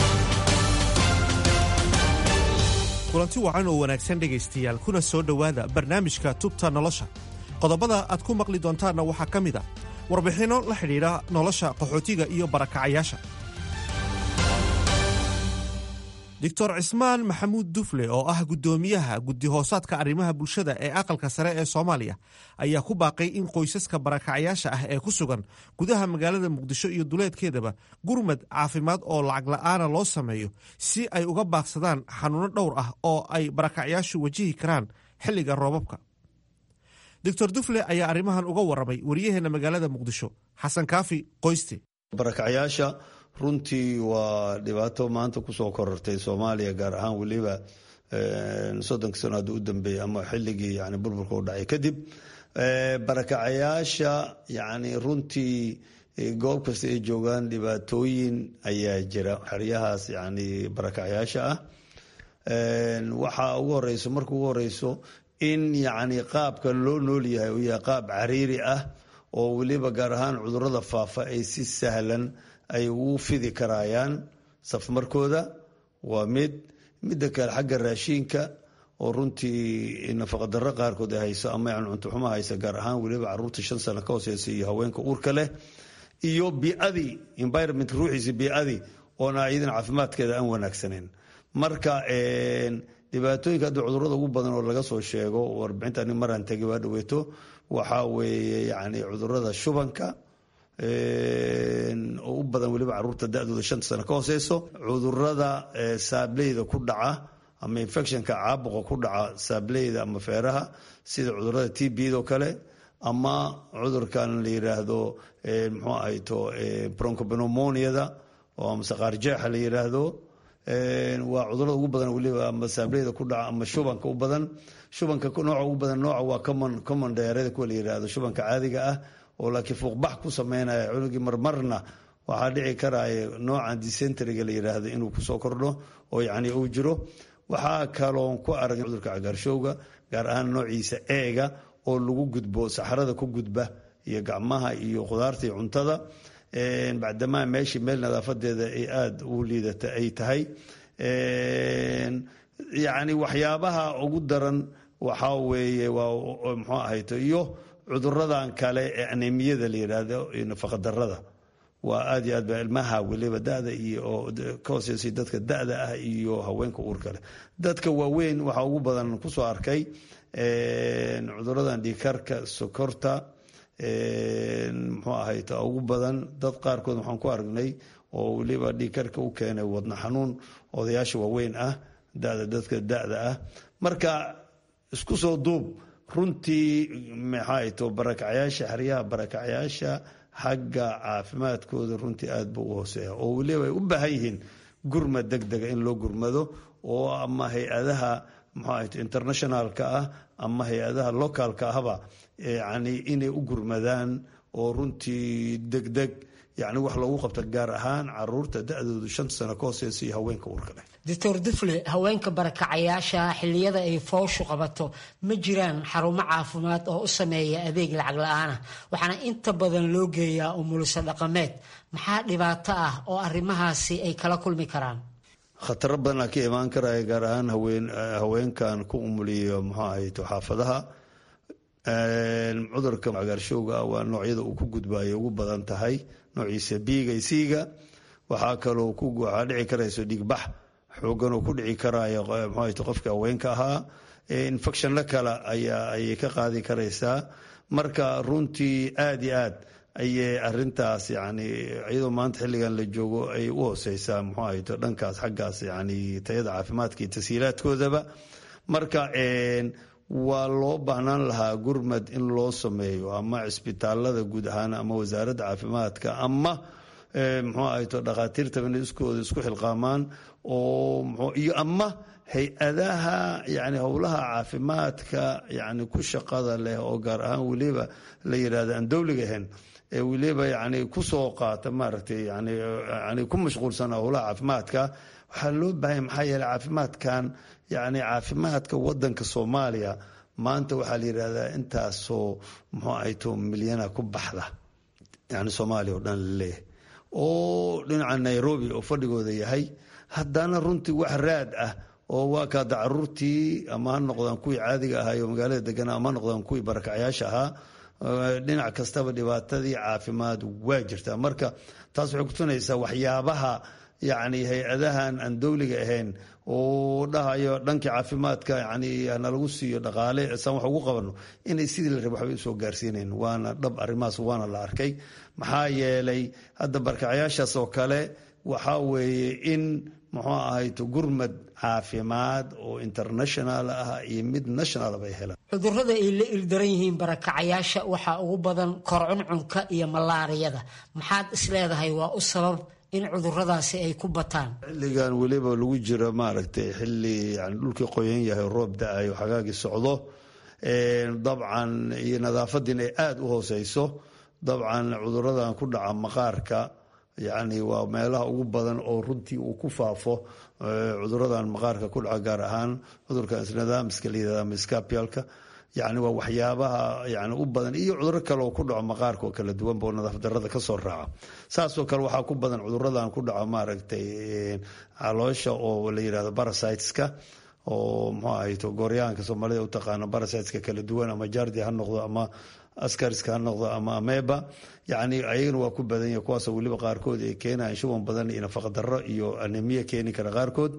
kulanti wacan oo wanaagsan dhegaystayaal kuna soo dhowaada barnaamijka tubta nolosha qodobada aad ku maqli doontaanna waxaa ka mid a warbixinno la xidhiidha nolosha qaxootiga iyo barakacayaasha doctor cismaan maxamuud dufle oo ah guddoomiyaha guddi-hoosaadka arrimaha bulshada ee aqalka sare ee soomaaliya ayaa ku baaqay in qoysaska barakacayaasha ah ee ku sugan gudaha magaalada muqdisho iyo duleedkeedaba gurmad caafimaad oo lacag la'aana loo sameeyo si ay uga baaqsadaan xanuuno dhowr ah oo ay barakacayaashu wajihi karaan xilliga roobabka doctor dufle ayaa arrimahan uga warramay wariyaheenna magaalada muqdisho xasan kaafi qoyste barakacayaasha runtii waa dhibaato maanta kusoo korortay soomaaliya gaar ahaan weliba soddonka sano hadda u dambeeyey ama xilligii yani burburka u dhacay kadib barakacayaasha yani runtii goob kasta ay joogaan dhibaatooyin ayaa jira xeryahaas yani barakacayaasha ah waxaa ugu horeyso marka ugu horeyso in yani qaabka loo nool yahay uu yahay qaab cariiri ah oo weliba gaar ahaan cudurada faafa ay si sahlan ay ugu fidi karaayaan safmarkooda waa mid midda kale xagga raashiinka oo runtii nafaqadaro qaarkood ay hayso ama yani cuntoxumo haysa gaar ahaan weliba caruurta shan sano ka hooseysa iyo haweenka uurka leh iyo biadii environment ruuxiisa biadii oona iyadan caafimaadkeeda aan wanaagsaneyn marka dhibaatooyinka hadda cudurada ugu badan oo laga soo sheego warbixinta ani maraan tegay waa dhaweeto waxaa weeye yani cudurada shubanka oo u badan weliba caruurta da-dooda shanta sano ka hooseyso cudurada saableyda ku dhaca ama infectionka caabuqa ku dhaca saableyda ama feeraha sida cudurada t b do kale ama cudurkan la yiraahdo mxuu ahayto broncobenomoniada oo amase qaarjeexa la yiraahdo waa cudurada ugu badan weliba ama saableyda ku dhaca ama shubanka u badan shubanka nooca ugu badan nooca waa common common diarrhea kuwa la yiraahdo shubanka caadiga ah oo laakiin fuuqbax ku sameynaya cunugii marmarna waxaa dhici karaya noocan dysenteriga la yiraahdo inuu kusoo kordho oo yani uu jiro waxaa kaloon ku aragn cudurka cagaarshowga gaar ahaan noociisa eega oo lagu gudbo saxarada ku gudba iyo gacmaha iyo khudaarta iyo cuntada bacdamaa meeshii meel nadaafadeeda ay aada u liidata ay tahay yani waxyaabaha ugu daran waxaa weeye waa mxuu ahayto iyo cuduradan kale ee anemiyada la yiraahdo iyo nafaqadarada waa aad iyo aad ba ilmaha weliba dada iyo ka hooseysay dadka dada ah iyo haweenka uurka leh dadka waaweyn waxaa ugu badan kusoo arkay cuduradan dhiikarka sokorta muxuu ahayto ugu badan dad qaarkood waxaan ku aragnay oo weliba dhiikarka u keenay wadna xanuun odayaasha waaweyn ah dada dadka dada ah marka isku soo duub runtii maxaa to barakacayaasha xeryaha barakacayaasha xagga caafimaadkooda runtii aada buu u hooseeya oo weliba ay u baahan yihiin gurmad deg dega in loo gurmado oo ama hay-adaha maxaa internationalka ah ama hay-adaha localka ahba yani inay u gurmadaan oo runtii degdeg yani wax loogu qabta gaar ahaan caruurta da-doodu shanta sano ka hooseysa iyo haweenka uurka leh doctor dufle haweenka barakacayaasha xilliyada ay fooshu qabato ma jiraan xarumo caafimaad oo u sameeya adeeg lacag la-aanah waxaana inta badan loo geeyaa umulisa dhaqameed maxaa dhibaato ah oo arrimahaasi ay kala kulmi karaan khataro badan aa ka imaan karaya gaar ahaan haweenkan ku umuliyo muxuu ahayto xaafadaha cudurka cagaarshowga ah waa noocyada uu ku gudbayo ugu badan tahay noociisa biiga isiiga waxaa kaloo waxaa dhici karayso dhiigbax xoogan oo ku dhici karayo mxuahayto qofka haweenka ahaa infectionno kale ayaa ayay ka qaadi karaysaa marka runtii aada iyo aad ayay arintaas yani iyadoo maanta xilligan la joogo ay u hooseysaa muxuu ahayto dhankaas xaggaas yani tayada caafimaadka iyo tashiilaadkoodaba marka waa loo baahnaan lahaa gurmad in loo sameeyo ama cisbitaalada guud ahaan ama wasaaradda caafimaadka ama muxuu ahayto dhakhaatiirtaba inay iskooda isku xilqaamaan oo iyo ama hay-adaha yani howlaha caafimaadka yani ku shaqada leh oo gaar ahaan weliba la yirahdo aan dowliga ahayn ee weliba yani kusoo qaata maaragtay yani yani ku mashquulsan howlaha caafimaadka waxaa loo baahanya maxaa yeeley caafimaadkan yani caafimaadka wadanka soomaaliya maanta waxaa la yidhahdaa intaasoo muxuu ahayto milyana ku baxda yani soomaaliya oo dhan laleeyahay oo dhinaca nairobi oo fadhigooda yahay haddana runtii wax raad ah oo waa kaada caruurtii ama ha noqdaan kuwii caadiga ahaay oo magaalada deganaa ama ha noqdaan kuwii barakacyaasha ahaa dhinac kastaba dhibaatadii caafimaad waa jirtaa marka taas waxay kutusinaysaa waxyaabaha yani hay-adahan aan dowliga ahayn oo dhahayo dhankii caafimaadka yani nalagu siiyo dhaqaale saan wax ugu qabano inay sidii la raba waxbay usoo gaarsiinayn waana dhab arrimahaas waana la arkay maxaa yeelay hadda barkacyaashaas oo kale waxaa weeye in muxuu ahayto gurmad caafimaad oo international ah iyo mid national bay helaan cudurrada ay la ildaran yihiin barakacayaasha waxaa ugu badan korcuncunka iyo malaariyada maxaad isleedahay waa u sabab in cuduradaasi ay ku bataan xilligan weliba lagu jiro maaragtay xilli yani dhulkii qoyan yahay roob da-ayo xagaagii socdo dabcan iyo nadaafadiina ay aada u hooseyso dabcan cuduradan ku dhaca maqaarka yani waa meelaha ugu badan oo runtii uu ku faafo cuduradan maqaarka ku dhaca gaar ahaan cudurkan isnadaamiska layihahda miskapialka yani waa waxyaabaha yani u badan iyo cuduro kale oo ku dhaco maqaarka oo kala duwanba oo nadaaf darada kasoo raaca saasoo kale waxaa ku badan cuduradan ku dhaco maaragtay caloosha oo la yihahdo barasiteska oo muxuu ahayto gooryaanka soomaalida utaqaano barasiteska kala duwan ama jardi ha noqdo ama askariska ha noqdo ama ameba yani ayagana waa ku badan yahay kuwaasoo weliba qaarkood ay keenayan shuban badan iyo nafaqa darro iyo anemiya keeni kara qaarkood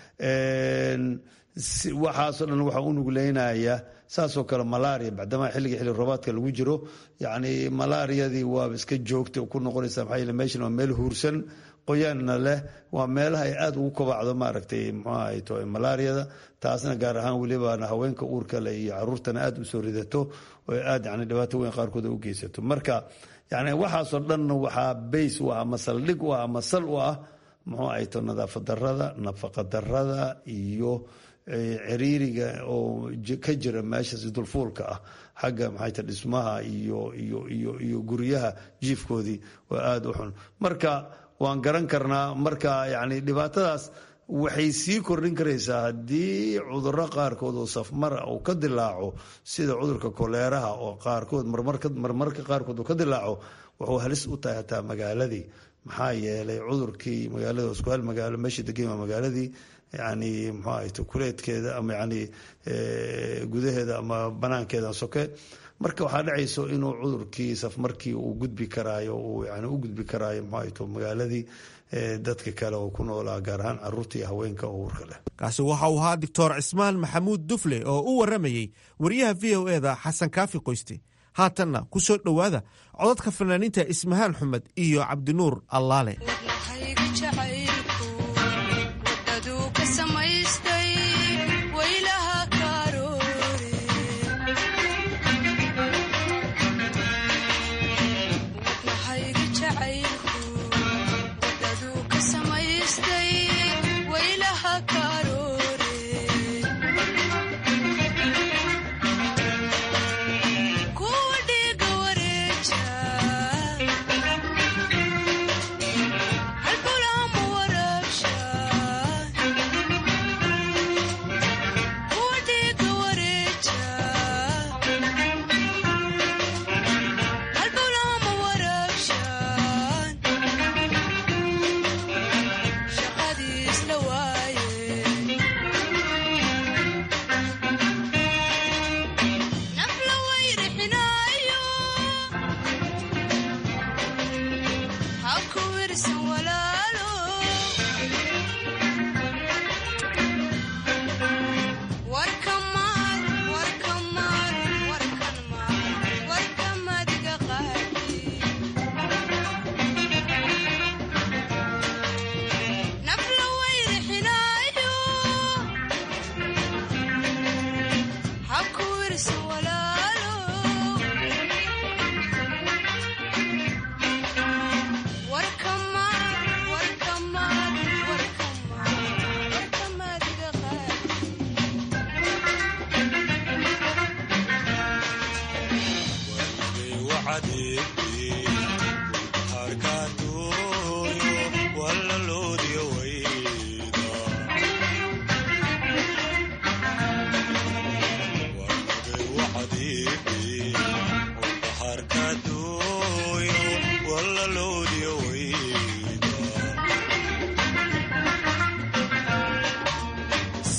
waxaasoo dhan waxaa u nugleynaya saasoo kale malaria bacdamaa xilliga xilli roobaadka lagu jiro yani malaariyadii waaba iska joogta ku noqonaysa maxaa yeele meeshan waa meel huursan qoyaanna leh waa meelaha ay aada ugu kobacdo maaragtay muxuu ahayto malaariyada taasna gaar ahaan welibana haweenka uurka leh iyo caruurtana aada usoo ridato oo aada yani dhibaato weyn qaarkood u geysato marka yani waxaasoo dhanna waxaa bays u ah ama saldhig u ah ama sal u ah muxuu ahayto nadaafad darada nafaqa darada iyo ciriiriga oo ka jira meeshaas dulfuulka ah xagga maxayta dhismaha iyo iyo iyo iyo guryaha jiifkoodii waa aada u xun marka waan garan karnaa marka yani dhibaatadaas waxay sii kordhin karaysaa haddii cuduro qaarkood oo safmara uu ka dilaaco sida cudurka koleeraha oo qaarkood marmarka qaarkood uu ka dilaaco wuxuu halis u tahay hataa magaaladii maxaa yeelay cudurkii magaalada isku hal magaalo meesha degan waa magaaladii yani muxuu ahayto kuleedkeeda ama yani gudaheeda ama banaankeeda soke marka waxaa dhacayso inuu cudurkii safmarkii uu gudbi karaayo uu yani u gudbi karaayo muxuu ahayto magaaladii dadka kale oo ku noolaa gaar ahaan caruurta iyo haweenka oo uurka leh kaasi waxa uu ahaa doctor cismaan maxamuud dufle oo u waramayey wariyaha v o eda xasan kaafi qoyste haatanna ku soo dhowaada codadka fanaaniinta ismahaan xumed iyo cabdinuur allaale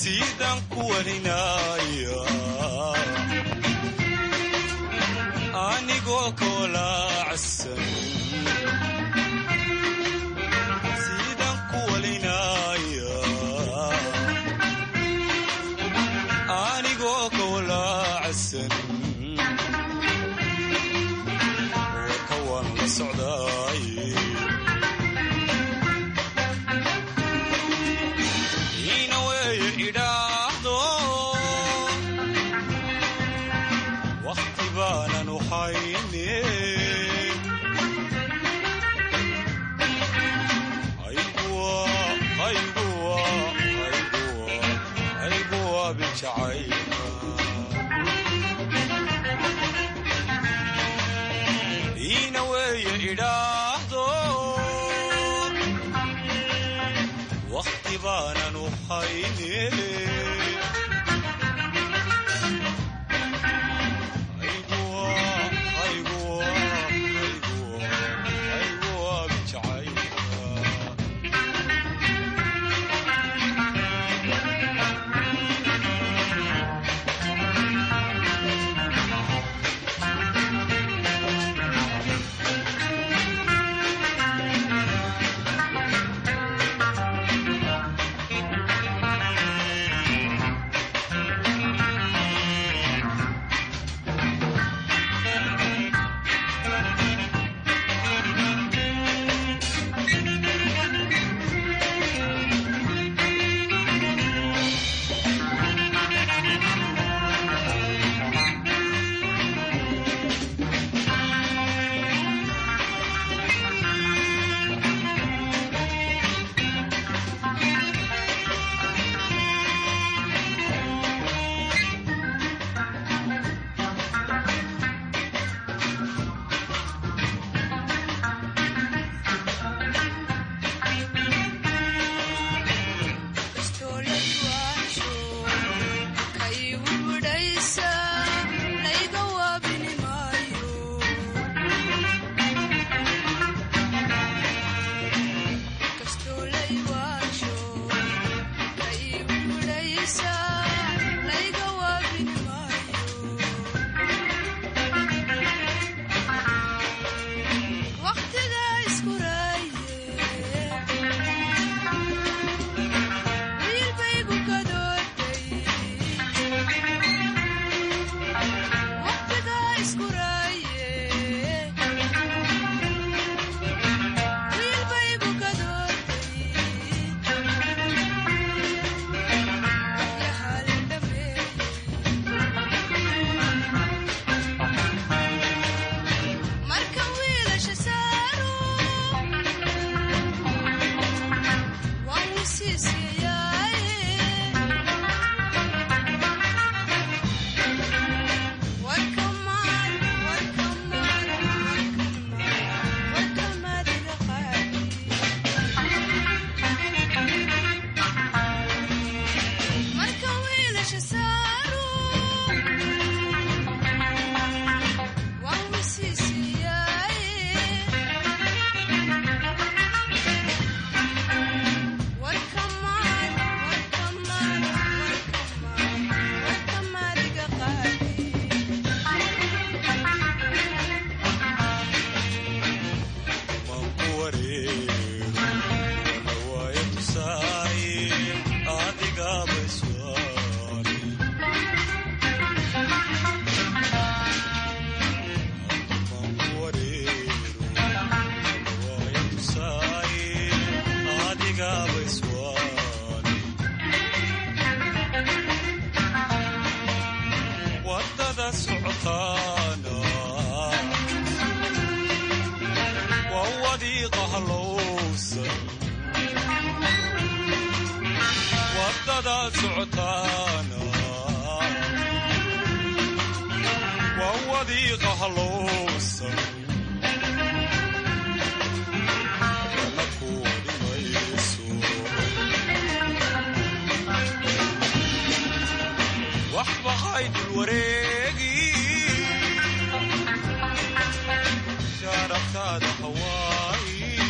sidaan ku warinaya anigoo koolaacsan sidaan ku walinaya anigoo koolaacsan warka waan la socdaaye ina weeye idhaahdo wakhti baanan u hayne ayguwa bijacayna ina weeye idhaahdo wakhti baanan u hayne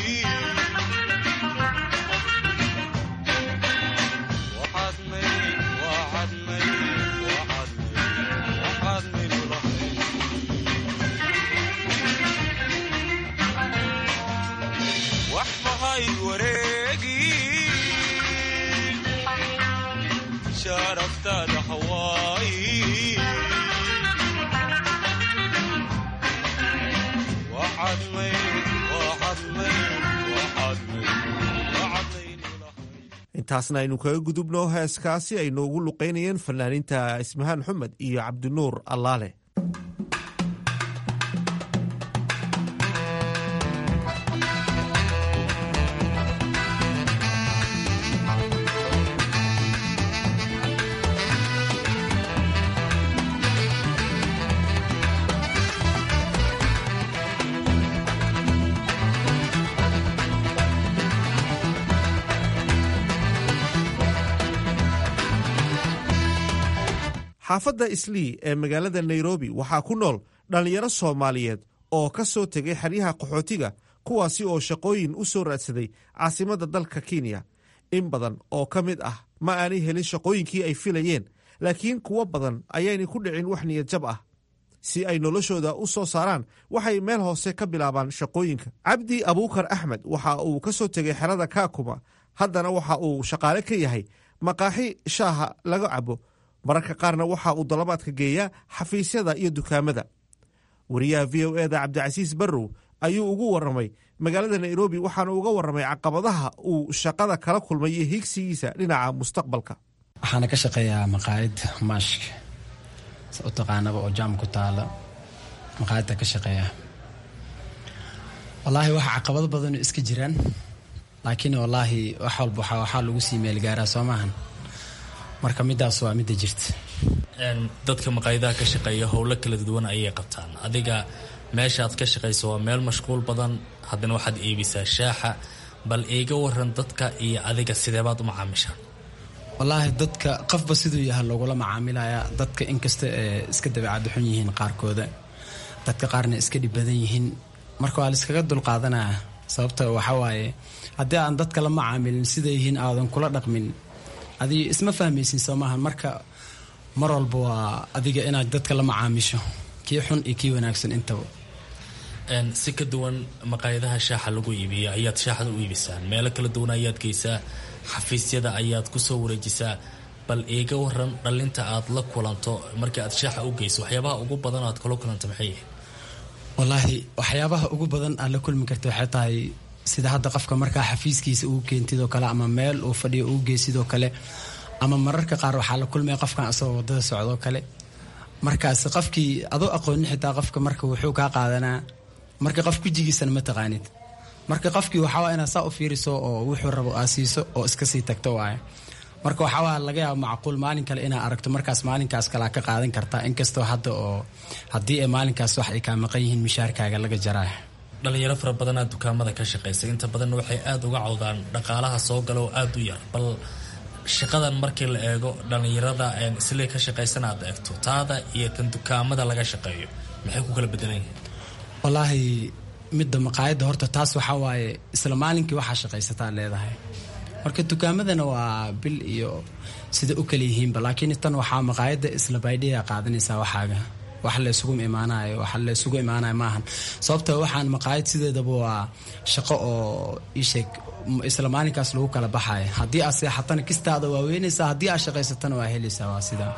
waxaad may sharaftaada hawaayi waxaad mayd waxaad mayd waxaad mayd waxaad intaasna aynu kaga gudubno heeskaasi ay noogu luqaynayeen fanaaniinta ismahaan xumed iyo cabdinuur allaale xaafadda islii ee magaalada nairobi waxaa ku nool dhallinyaro soomaaliyeed oo ka soo tegay xeryaha qaxootiga kuwaasi oo shaqooyin u soo raadsaday caasimadda dalka kenya in badan oo ka mid ah ma aanay helin shaqooyinkii ay filayeen laakiin kuwo badan ayaynay ku dhicin wax niyadjab ah si ay noloshooda u soo saaraan waxay meel hoose ka bilaabaan shaqooyinka cabdi abuukar axmed waxa uu ka soo tegay xerada kaakuma haddana waxa uu shaqaale ka yahay maqaaxi shaaha laga cabo mararka qaarna waxa uu dalabaadka geeyaa xafiisyada iyo dukaamada wariyaha v o eda cabdicasiis barrow ayuu ugu warramay magaalada nairobi waxaana uga warramay caqabadaha uu shaqada kala kulmay iyo hiigsigiisa dhinaca mustaqbalka waxaana ka shaqeeyaa maqaayad maashk u taqaanaba oo jaam ku taala maqaayadda ka shaqeeya wallaahi waxa caqabado badanu iska jiraan laakiin wallaahi wax walba waxaa lagu sii meelgaaraa soo maahan marka midaas waa midda jirta dadka maqaayadaha ka shaqeeya howlo kala duwan ayay qabtaan adiga meeshaad ka shaqayso waa meel mashquul badan haddana waxaad iibisaa shaaxa bal iiga waran dadka iyo adiga sideebaad u macaamishaan wallaahi dadka qofba siduu yahay loogula macaamilaya dadka inkasta ee iska dabeecad xun yihiin qaarkooda dadka qaarna iska dhib badan yihiin marka waa laiskaga dulqaadanaya sababta waxa waaye haddii aan dadka la macaamilin siday yihiin aadan kula dhaqmin adiga isma fahmaysin soo maahan marka mar walba waa adiga inaad dadka la macaamisho kii xun iyo kii wanaagsan intaba si ka duwan maqaayadaha shaaxa lagu iibiyo ayaad shaaxda u iibisaan meelo kala duwan ayaad geysaa xafiisyada ayaad kusoo wareejisaa bal iiga waran dhalinta aad la kulanto markii aad shaaxa u geyso waxyaabaha ugu badan aad kula kulanto maxay yihiin wallaahi waxyaabaha ugu badan aad la kulmi karta waxay tahay sida hadda qofka markaa xafiiskiisa ugu keentidoo kale ama meel uu fadhiyo ugu geysidoo kale ama mararka qaar waxaa la kulmaya qofkan asagoo wadada socdoo kale markaas qofkii adoo aqoonin xitaa qofka marka wuxuu kaa qaadanaa marka qof gujigiisana ma taqaanid marka qofkii waxaawaa inaad saa u fiiriso oo wuxuu rabo aa siiso oo iska sii tagto waaye marka waxaawaa laga yaaba macquul maalin kale inaa aragto markaas maalinkaas kalea ka qaadan kartaa inkastoo hadda oo haddii ay maalinkaas wax ay kaa maqan yihiin mishaarkaaga laga jaraa dhalinyaro fara badanaa dukaamada ka shaqaysa inta badanna waxay aada uga cawdaan dhaqaalaha soo gala oo aada u yar bal shaqadan markii la eego dhalinyarada islee ka shaqaysan aad eegto taada iyo kan dukaamada laga shaqeeyo maxay ku kala bedelan yihiin wallaahi midda maqaayadda horta taas waxaa waaye isla maalinkii waxaa shaqaysataa leedahay marka dukaamadana waa bil iyo sida u kala yihiinba laakiin tan waxaa maqaayadda isla baydhiya qaadanaysaa waxaaga wax la isugu imaanayo wax la isugu imaanayo maahan sababta waxaan maqaayad sideedaba waa shaqo oo isheeg isla maalinkaas lagu kala baxayo haddii aad seexatana kistaada waa weynaysaa haddii aad shaqaysatana waa helaysaa waa sidaa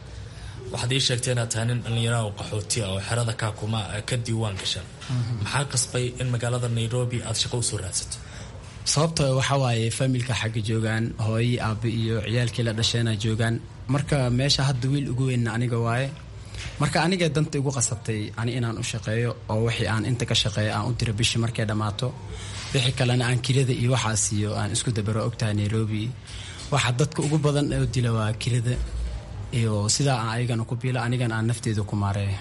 waxaad ii sheegtay inaad tahay nin dhallinyaraha oo qaxooti ah oo xerada kaakuma ka diiwaan gashan maxaa qasbay in magaalada nairobi aad shaqo usoo raadsato sababta waxaa waaye familka xagga joogaan hooyii aabe iyo ciyaalkii la dhasheena joogaan marka meesha hadda wiil ugu weynna aniga waaye marka aniga danta igu qasabtay ani inaan u shaqeeyo oo wixii aan inta ka shaqeeyo aan u diro bishii markay dhammaato wixii kalena aan kirada iyo waxaa siiyo aan isku dabaro ogtahay nairobi waxa dadka ugu badan oo dila waa kirada iyo sidaa aan ayagana ku biilo anigana aan nafteeda ku maareeyo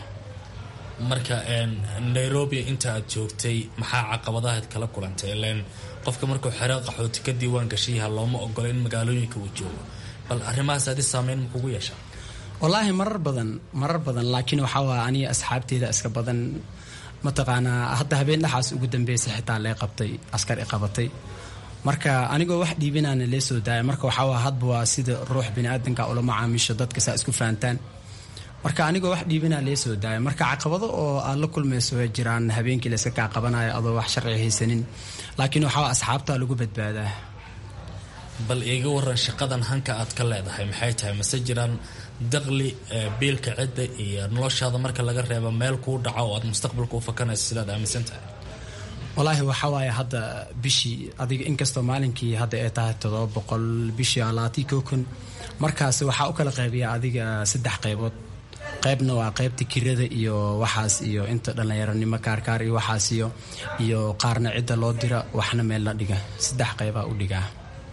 marka nairobi inta aad joogtay maxaa caqabadahaad kala kulantay ileen qofka markuu xero qaxooti ka diiwaan gashayaha looma ogola in magaalooyinka uu joogo bal arrimahaas adi saameyn makugu yeesha wallaahi marar badan marar badan laakiin waxaa waa aniga asxaabteeda iska badan mataqaanaa hadda habeen dhaxaas ugu dambeysay xitaa lee qabtay askar i qabatay marka anigoo wax dhiibinaana lee soo daaya marka waxaa waa hadba waa sida ruux biniaadanka ula macaamiisho dadka saa isku fahantaan marka anigoo wax dhiibinaa lee soo daaya marka caqabado oo aad la kulmayso way jiraan habeenkii layska kaa qabanayo adoo wax sharci haysanin laakiin waxaa asxaabtaa lagu badbaadaa bal iiga waran shaqadan hanka aad ka leedahay maxay tahay mase jiraan daqli biilka cidda iyo noloshaada marka laga reebo meel kuu dhaco oo aad mustaqbalka u fakanayso sidaad aaminsan tahay walaahi waxaa waaye hadda bishii adiga inkastoo maalinkii hadda ay tahay todoba boqol bishii alaati kokon markaas waxaa u kala qaybiyaa adiga saddex qaybood qaybna waa qaybta kirada iyo waxaas iyo inta dhallinyaronimo kaarkaar iyo waxaas iyo iyo qaarna cidda loo dira waxna meel la dhiga saddex qaybaa u dhigaa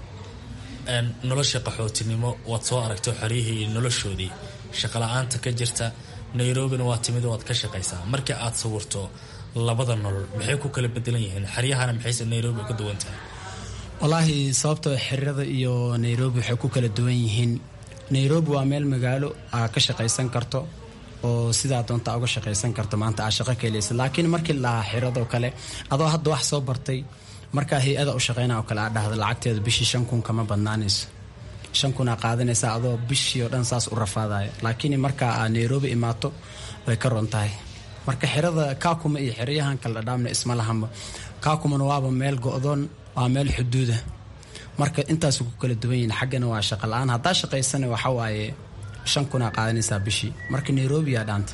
nolosha qaxootinimo waad soo aragto xoryihii iyo noloshoodii shaqala-aanta ka jirta nairobina waa timid waad ka shaqaysaa markii aad sawirto labada nolol maxay ku kala bedelan yihiin xeryahana maxayse nairobi uga duwan tahay walaahi sababtoo xirada iyo nairobi waxay ku kala duwan yihiin nairobi waa meel magaalo aa ka shaqaysan karto oo sidaa doonta uga shaqaysan karto maanta aa shaqo kaeleysa laakiin markii lahaa xiradoo kale adoo hadda wax soo bartay markaa hay-ada u shaqeyna oo kale aa dhahda lacagteeda bishii shan kun kama badnaanayso shan kun aa qaadanaysa adoo bishii oo dhan saas u rafaadaya laakiin markaa aa nairobi imaato way ka ron tahay marka xirada kaakuma iyo xeryahan kala dhadhaamna isma lahanba kaakumana waaba meel go-doon waa meel xuduuda marka intaasu ku kala duwan yihiin xaggana waa shaqa la-aan haddaa shaqaysana waxa waaye shan kunaa qaadanaysaa bishii marka nairobi yaa dhaanta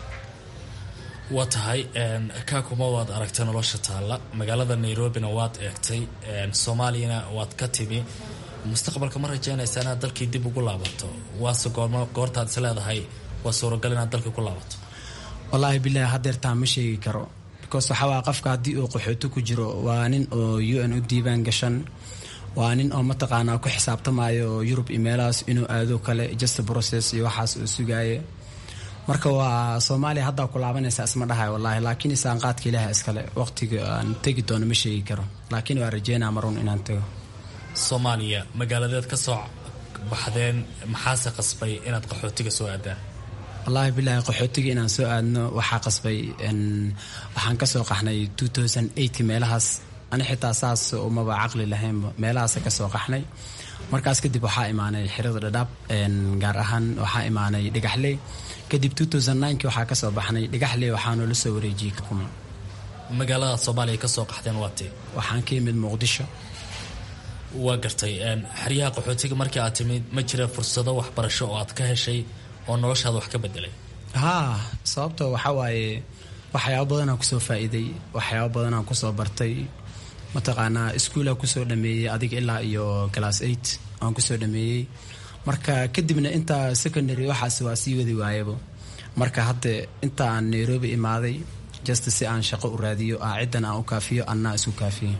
waa tahay kaakuma waad aragtay nolosha taalla magaalada nairobina waad eegtay soomaaliyana waad ka timi mustaqbalka ma rajeynaysa inaad dalkii dib ugu laabato waase goormo goortaad is leedahay waa suuragal inaad dalkii ku laabato wallaahi bilaahi hadeertaa ma sheegi karo because waxawaa qofka haddii uu qaxooto ku jiro waa nin oo u n u diibaan gashan waa nin oo mataqaanaa ku xisaabtamayo yurub iyo meelahaas inuu aado kale just process iyo waxaas uu sugaaye marka waa soomaaliya haddaa ku laabanaysa isma dhahay wallaahi laakiin isaanqaadka ilaaha iskale waqtiga aan tegi doono ma sheegi karo laakiin waa rajeynaa marun inaan tago soomaaliya magaaladeed ka soo baxdeen maxaase qasbay inaad qaxootiga soo aadaan wallaahi bilaahi qaxootiga inaan soo aadno waxaa qasbay waxaan kasoo qaxnay ki meelahaas ani xitaa saas umaba caqli lahaynba meelahaasa kasoo qaxnay markaas kadib waxaa imaanay xirada dhadhaab gaar ahaan waxaa imaanay dhigaxley kadib ki waxaa kasoo baxnay dhigaxley waxaanu la soo wareejiyey kuma magaalada soomaaliya kasoo qaxdeen waatee waxaan ka yimid muqdisho waa gartay xeryaha qaxootiga markii aad timid ma jira fursado waxbarasho oo aad ka heshay oo noloshaada wax ka bedelay haa sababto waxaa waaye waxyaabo badanaan kusoo faa-iiday waxyaabo badanaan kusoo bartay mataqaanaa iskuolaa kusoo dhameeyey adiga ilaa iyo class eight aan kusoo dhameeyey marka kadibna intaa secondary waxaas waa sii wadi waayaba marka hadda inta aan nairobi imaaday just si aan shaqo u raadiyo aa ciddan aan u kaafiyo annaa isku kaafiyo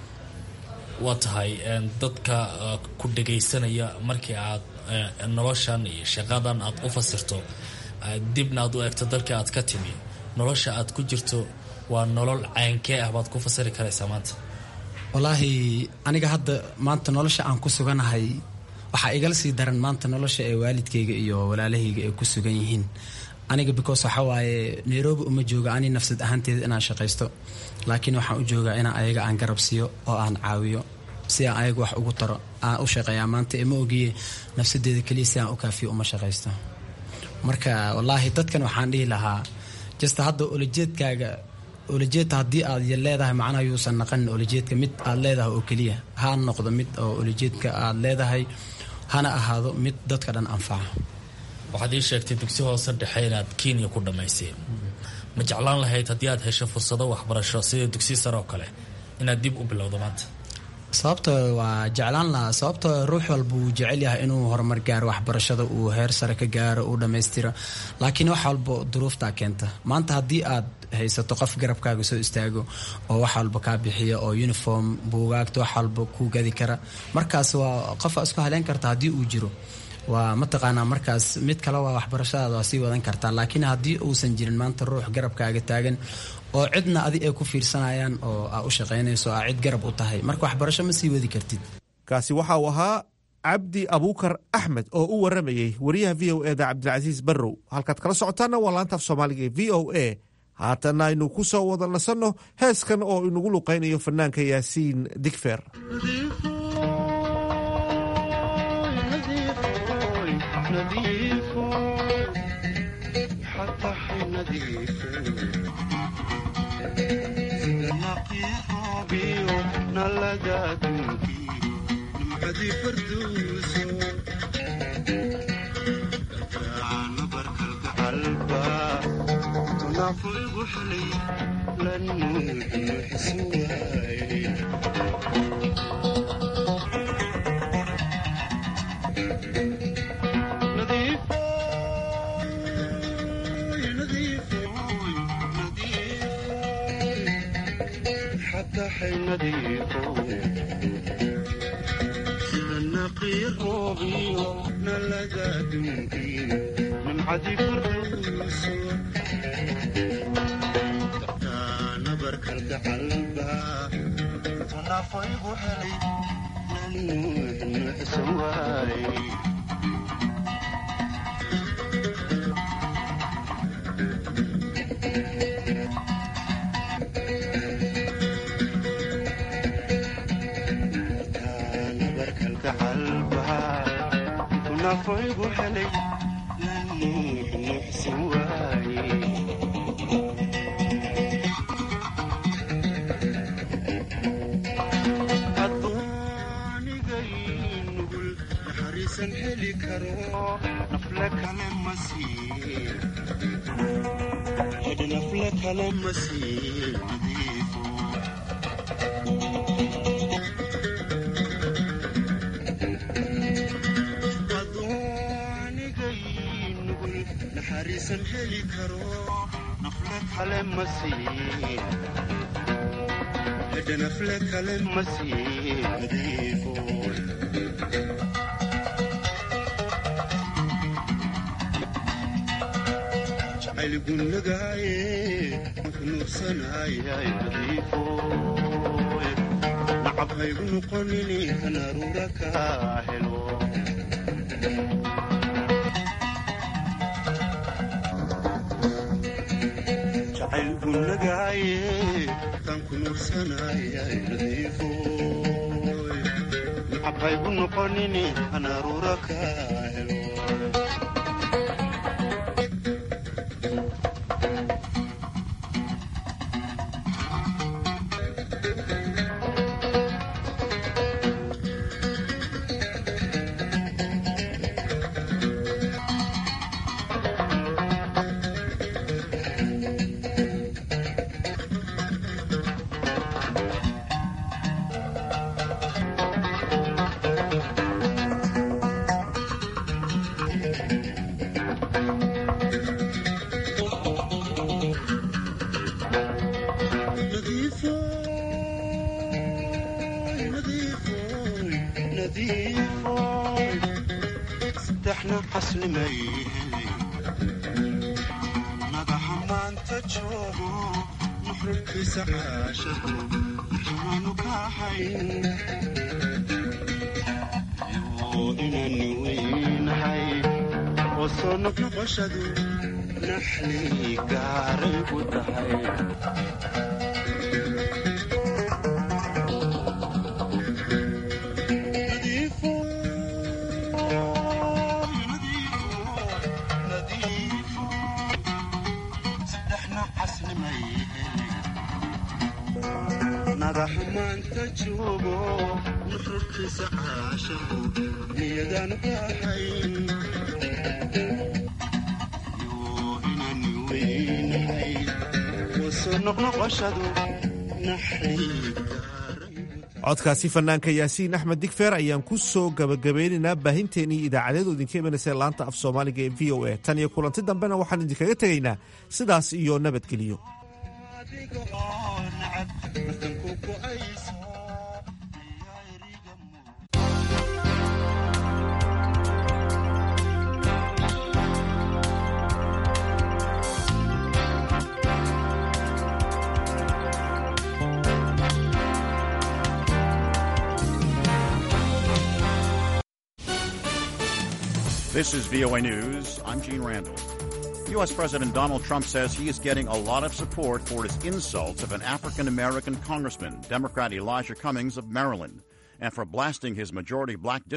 waa tahay dadka ku dhagaysanaya markii aad noloshan iyo shaqadan aad u fasirto dibna aad u eegto dalkii aad ka timi nolosha aad ku jirto waa nolol caynkee ah baad ku fasiri karaysaa maanta wallaahi aniga hadda maanta nolosha aan ku suganahay waxaa igala sii daran maanta nolosha ee waalidkayga iyo walaalahayga ay ku sugan yihiin aniga because waxa waaye nairobi uma jooga ani nafsad ahaanteeda inaan shaqaysto laakiin waxaan u joogaa inaan ayaga aan garab siiyo oo aan caawiyo si aan ayaga wax ugu taro aan u shaqeeyaa maanta ima ogiye nafsadeeda keliya si aan u kaafiyo uma shaqaysto marka wallaahi dadkan waxaan dhihi lahaa jasta hadda olajeedkaaga olajeedka haddii aad leedahay macnaha yuusan naqanin olajeedka mid aad leedahay oo keliya ha noqdo mid oo olajeedka aad leedahay hana ahaado mid dadka dhan anfaca waxaad ii sheegtay dugsi hoose dhexe inaad kenya ku dhammaysay ma jeclaan lahayd haddii aad hesho fursado waxbarasho sida dugsi sare oo kale inaad dib u bilowdo maanta sababta waa jeclaan lahaa sababta ruux walba uu jecel yahay inuu horumar gaaro waxbarashada uu heer sare ka gaaro uu dhammaystiro laakiin wax walba duruuftaa keenta maanta haddii aad haysato qof garabkaaga soo istaago oo wax walba kaa bixiya oo uniform buugaagta wax walba kuu gadi kara markaas waa qofa isku haleyn karta haddii uu jiro waa mataqaanaa markaas mid kale waa waxbarashadaada waa sii wadan kartaa laakiin haddii uusan jirin maanta ruux garabkaaga taagan oo cidna adi ay ku fiirsanayaan oo aa u shaqaynayso aa cid garab u tahay marka waxbarasho ma sii wadi kartid kaasi waxa uu ahaa cabdi abuukar axmed oo u waramayey wariyaha v o eda cabdilcasiis barrow halkaad kala socotaanna waa laantaaf soomaaliga ee v o a haatanna aynu ku soo wada nasanno heeskan oo inagu luqaynayo fanaanka yaasiin digfer codkaasi fanaanka yaasiin axmed digfeer ayaan ku soo gabagabeynaynaa baahinteennii idaacadeedu idinka imanaysa laanta af soomaaliga ee v o a tan iyo kulanti dambena waxaan idinkaga tegaynaa sidaas iyo nabadgelyo This is VOA News. I'm Gene Randall. U.S. President Donald Trump says he is getting a lot of support for his insults of an African American congressman, Democrat Elijah Cummings of Maryland, and for blasting his majority black